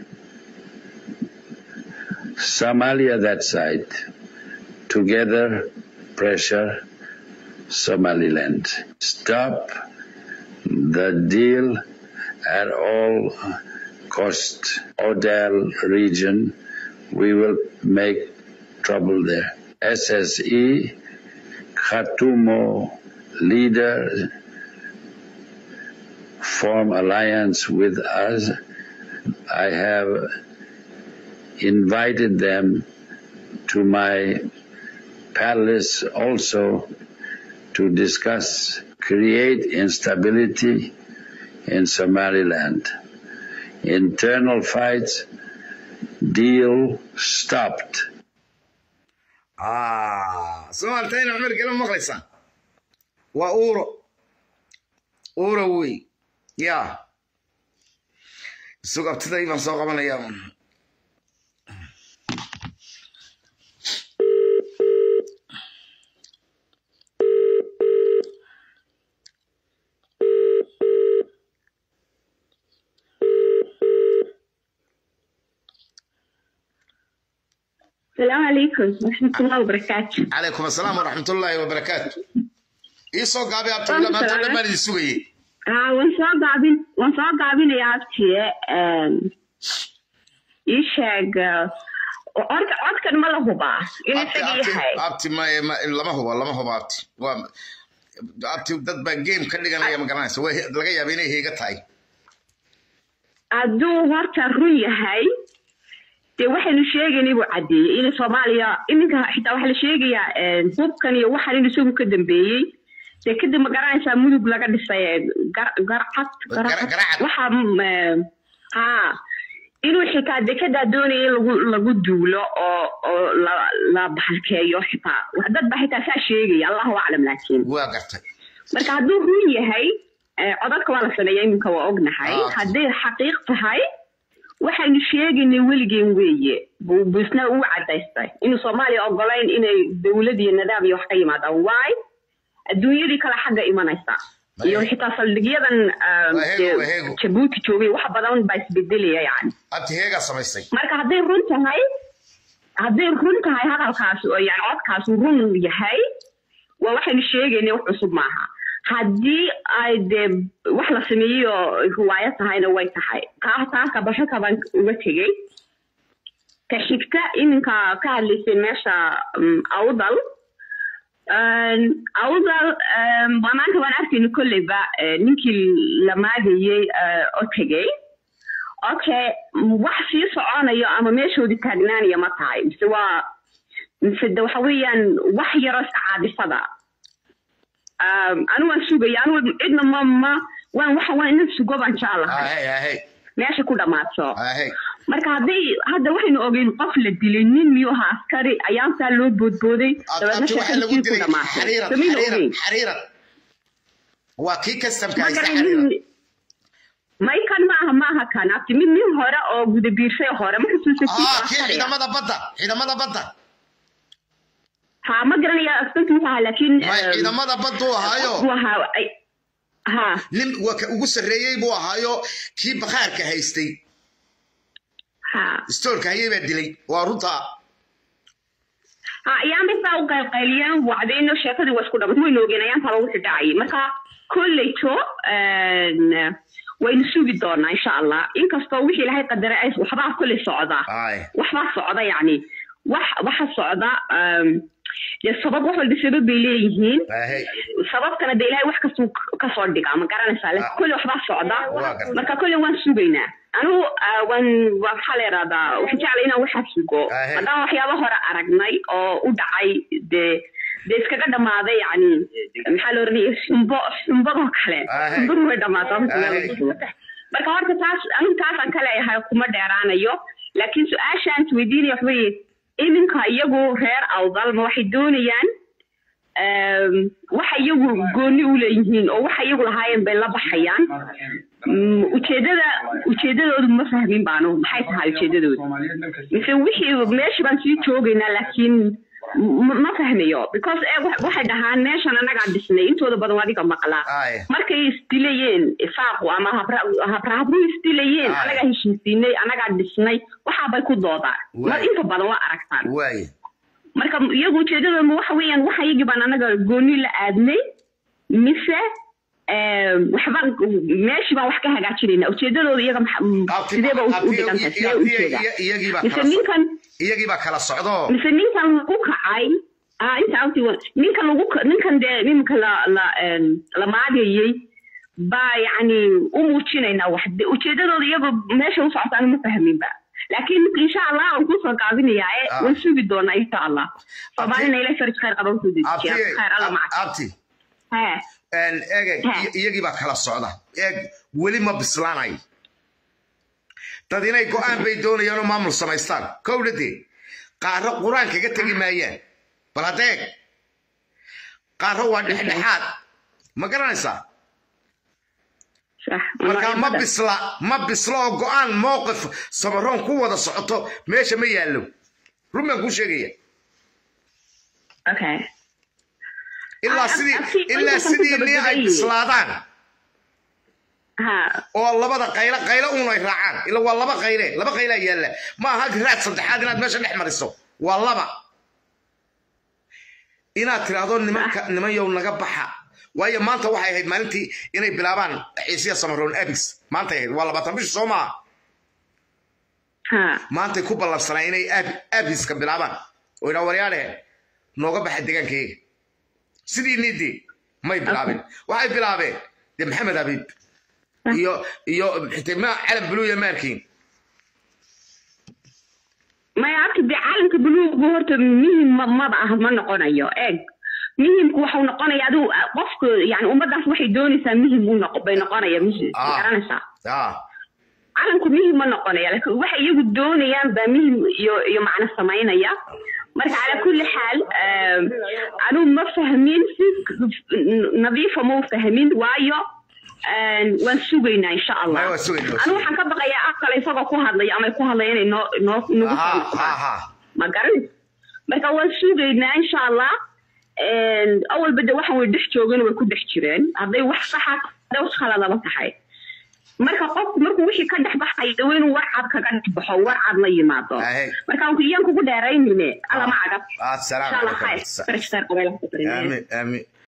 Somalia, that side. Together, pressure Somaliland. Stop the deal at all cost. Odell region, we will make trouble there. SSE, Khatumo leader, form alliance with us. I have invited them to my palace also to discuss, create instability in Somaliland. Internal fights, deal stopped. Ah, Soomaalta ina cumar geeli ma maqlaysaan waa uuro uuro wey ya isagu abtiday baan soo qabanayaa السلام عليكم ورحمة الله وبركاته calaykum asalaam waraxmatullaahi wabarakaatu ii soo gaabay abtila maanta o dhan baan idin sugayey ها وانسoo gaabin waan soo gaabinayaa abtiye ii sheeg orka codkan ma la hubaa inuu abti isaga abti yahay abti ma- ma- lama hubo lama hubo abti waa abti dad baa game ka dhiganaya ma garanaysa way laga yaaba inay heega tahay hadduu horta run yahay dee waxaynu sheegaynay buu caddeeyey in soomaaliya iminka xitaa waxaa la sheegayaa hubkan iyo waxan in isagu ka dambeeyey dee kadib ma garanaysaa mudug laga dhisay ee gar- garcad garcad waxa mm, eh, haa inuu xitaa dekedaa doonaya in lagu lagu duulo oo oo la la bahalkeeyo xitaa wax dad baa xitaa saa sheegaya allahu aclam laakiin waa gartay marka hadduu run yahay eh, codadka waa la sameeya iminka waa ognahay Ah. hadday xaqiiq tahay waxaynu sheegaynay weligeen weeye buu buu isna uu cadaystay inuu soomaaliya ogolayn inay dowlad iyo nidaam iyo wax ka yimaadaan waay adduunyadii kale xagga imanaysa iyo xitaa saldhigyadan ah, Waheego, dee waheego. jabuuti joogay wax badan baa isbedelaya yani abti heegaa samaysay marka hadday run tahay hadday run tahay hadalkaas oo yani codkaas uu run yahay waa waxaynu sheegayna wax cusub maaha haddii ay dee wax la sameeyey oo riwaayo tahayna way tahay kaa taaka bashaka baan uga tegey ka xigta iminka ka hadlaysay meesha um, awdal Um, awdal um, waa maanta waan arkayna kolleyba eh, ninkii la maagayey eh, oo tegey okay wax sii soconayo ama meeshoodii taagnaanaya ma tahay mise waa mise de waxa weeyaan wax yaroo iska caadifada um, anu waan sugaya anu cidna ma ma waan waxa waan inan sugo baan jeclahay ahey ahey meesha ku dhammaato ahey marka hadday hadda waxaynu ogeyn qof la dilay nin miyuu ahaa askari ayaantaa loo boodbooday dabeedna abti waxaa lagu sheekadii ku dilay dhamaatay xariiran samayna xariiran ogeyn xariiran waa kii kastamka ma haysta garan xariiran nin may kan maaha maaha kan abti mid nin hore oo guda biirsay hore ma xusuusa kii ah kii askariga ciidamada badda ciidamada badda ha ma garanaya askankiisa ahaa laakiin may em, ciidamada badduu ahaayo uu ahaa ay- ha nin waa ka ugu sarreeyey buu ahaayo kii bakhaarka haystay ha stoorka hayay baa dilay waa runta ha ayaanbay saa u qaylqayliyeen wacdayno sheekadii waa isku dhamatay waynu ogeen ayaantaa lagu xidhacayay marka kolleyto en, waynu sugi doonaa insha allah inkastoo wixii ilahay qadaray ay waxbaa kolley socdaa ay waxbaa socda yacni wax waxa socda em, dee sabab wax walba sabab bay leeyihiin ahey sababtana dee ilahay wax kastuu kasoo dhigaa ma garanaysaa laakiin kolley waxbaa socda waa gartay. marka kolley waan sugaynaa anigu ah, waan waa maxaa la yidhahdaa waxaan jeclay inaan waxaa sugo Ahe. haddaan waxyaaba hore aragnay oo u dhacay dee dee iskaga dhammaaday yacni maxaa la oranaya xumbo xumbadoo kale Ahe. xumbadu way dhammaataa Ahe. marka horta taas anigu taasaan ka leeyahay kuma dheeraanayo laakiin su-aashaan isweydiinaya wax weeye iminka iyagu reer awdal ma waxay doonayaan em, waxa iyagu gooni u leeyihiin oo waxa iyagu lahaayeen bay la baxayaan Mm, ujeedada ujeedadoodu ma fahmin baanu maxay tahay ujeedadoodu mise wixii meeshii baan sii joogaynaa laakiin m- ma fahmayo because eh, wa- waxay dhahaan meeshan anagaa dhisnay intooda badan waa adiga maqlaa ay markay isdilayeen ifaaqu ama habra habrahabru isdilayeen Aye. anagaa heshiisiinay anagaa dhisnay waxaabay ku doodaan Waay. mar inta badan waa aragtaan waaye marka iyagu ujeedadooda waxa weeyaan waxa iyagii baan anaga gooni la aadnay mise em, waxba meeshii baan wax ka hagaajinayna ujeedadooda iyaga maxa- m- Abti- sidee ba u abti- dhigantay sidee u abti- jeedaa iya- iyagii baa mise kala so- ninkan iyagii baa kala socdo mise ninkan lagu kacay ah inta awti ninkan lagu ka- ninkan dee nimanka la la em, la maagayey baa yacni u muujinaynaa wax De- ujeedadooda iyaga meesha u socotaan ma fahminba laakiin insha allah waan kusoo gaabinayaa ee Ah. waan sugi doonaa insha allah soomaalina ilahay farij khayr qaba usoo dejiya abti khayr alla maca abti hee En, eeg Ha. i- iyagii baa kala socda eeg weli ma bislaanayo dad inay go-aan bay doonayaan oo maamul samaystaan kowdhadee qaaro qur-aan kaga tegi maayaan bal haddeeg qaaro waa dhexdhexaad ma garanaysaa sax markaa ma magacyada. bisla ma bisla oo go-aan mowqif samaroon ku wada socoto meesha ma yaallo run baan kuu sheegaya okay ilaa Ah, sidii abti- ilaa intaasaan ku sidii nii ay gabagabeeyey. bislaadaan ha oo labada qaylo qaylo uun ay raacaan ila waa laba qayle laba qaylaa yaalla ma aha raad saddexaad inaad meesha dhex mariso waa laba inaad tiraahdo nimanka niman yow naga baxa waayo maanta waxay ahayd maalintii inay bilaabaan xiisiya samaroon abis maantay ahayd waa labaatan bishi soo maaha ha maantay ku ballansanaa inay ab- abiska bilaabaan oo idhaa waryaadhe nooga baxa deegaankayga sidii niidii may bilaabeen waxay bilaabeen dee maxamed abiib iyo iyo xitima calan buluuya maarkiin maya abta dee caalamka buluugu horta muhim ma- maba ah ma noqonayo eeg muhimku waxau noqonaya adigu ah, qofka yani ummadaas waxay doonaysaa muhim u noqo bay noqonaya muhim Ah. garanaysaa ah calanku muhim ma noqonaya laakiin waxay iyagu doonayaan baa muhim iyo iyo macno samaynaya marka calaa kulli xaal em, anigu ma fahmin si nadiifa ma u fahmin waayo em, waan sugaynaa insha allah Maya, waan sugaynaa, waan anigu waxaan ka baqayaa aqal isagoo ku hadlaya ama ay ku hadlaya inay noo noo nagu soo ha noqdaan ha ma garan marka waan sugaynaa insha allah awalba de waxan way dhex joogeen way ku dhex jireen hadday wax saxa hadday wax khaladaba tahay marka qofku markuu wixii ka dhex baxay dawa inuu warcad kaga dhex baxo warcad la yimaado marka iyaan kugu dheeraynine alama cagab السلام insha allah عليكم khayr barashtaar qabeel آمين آمين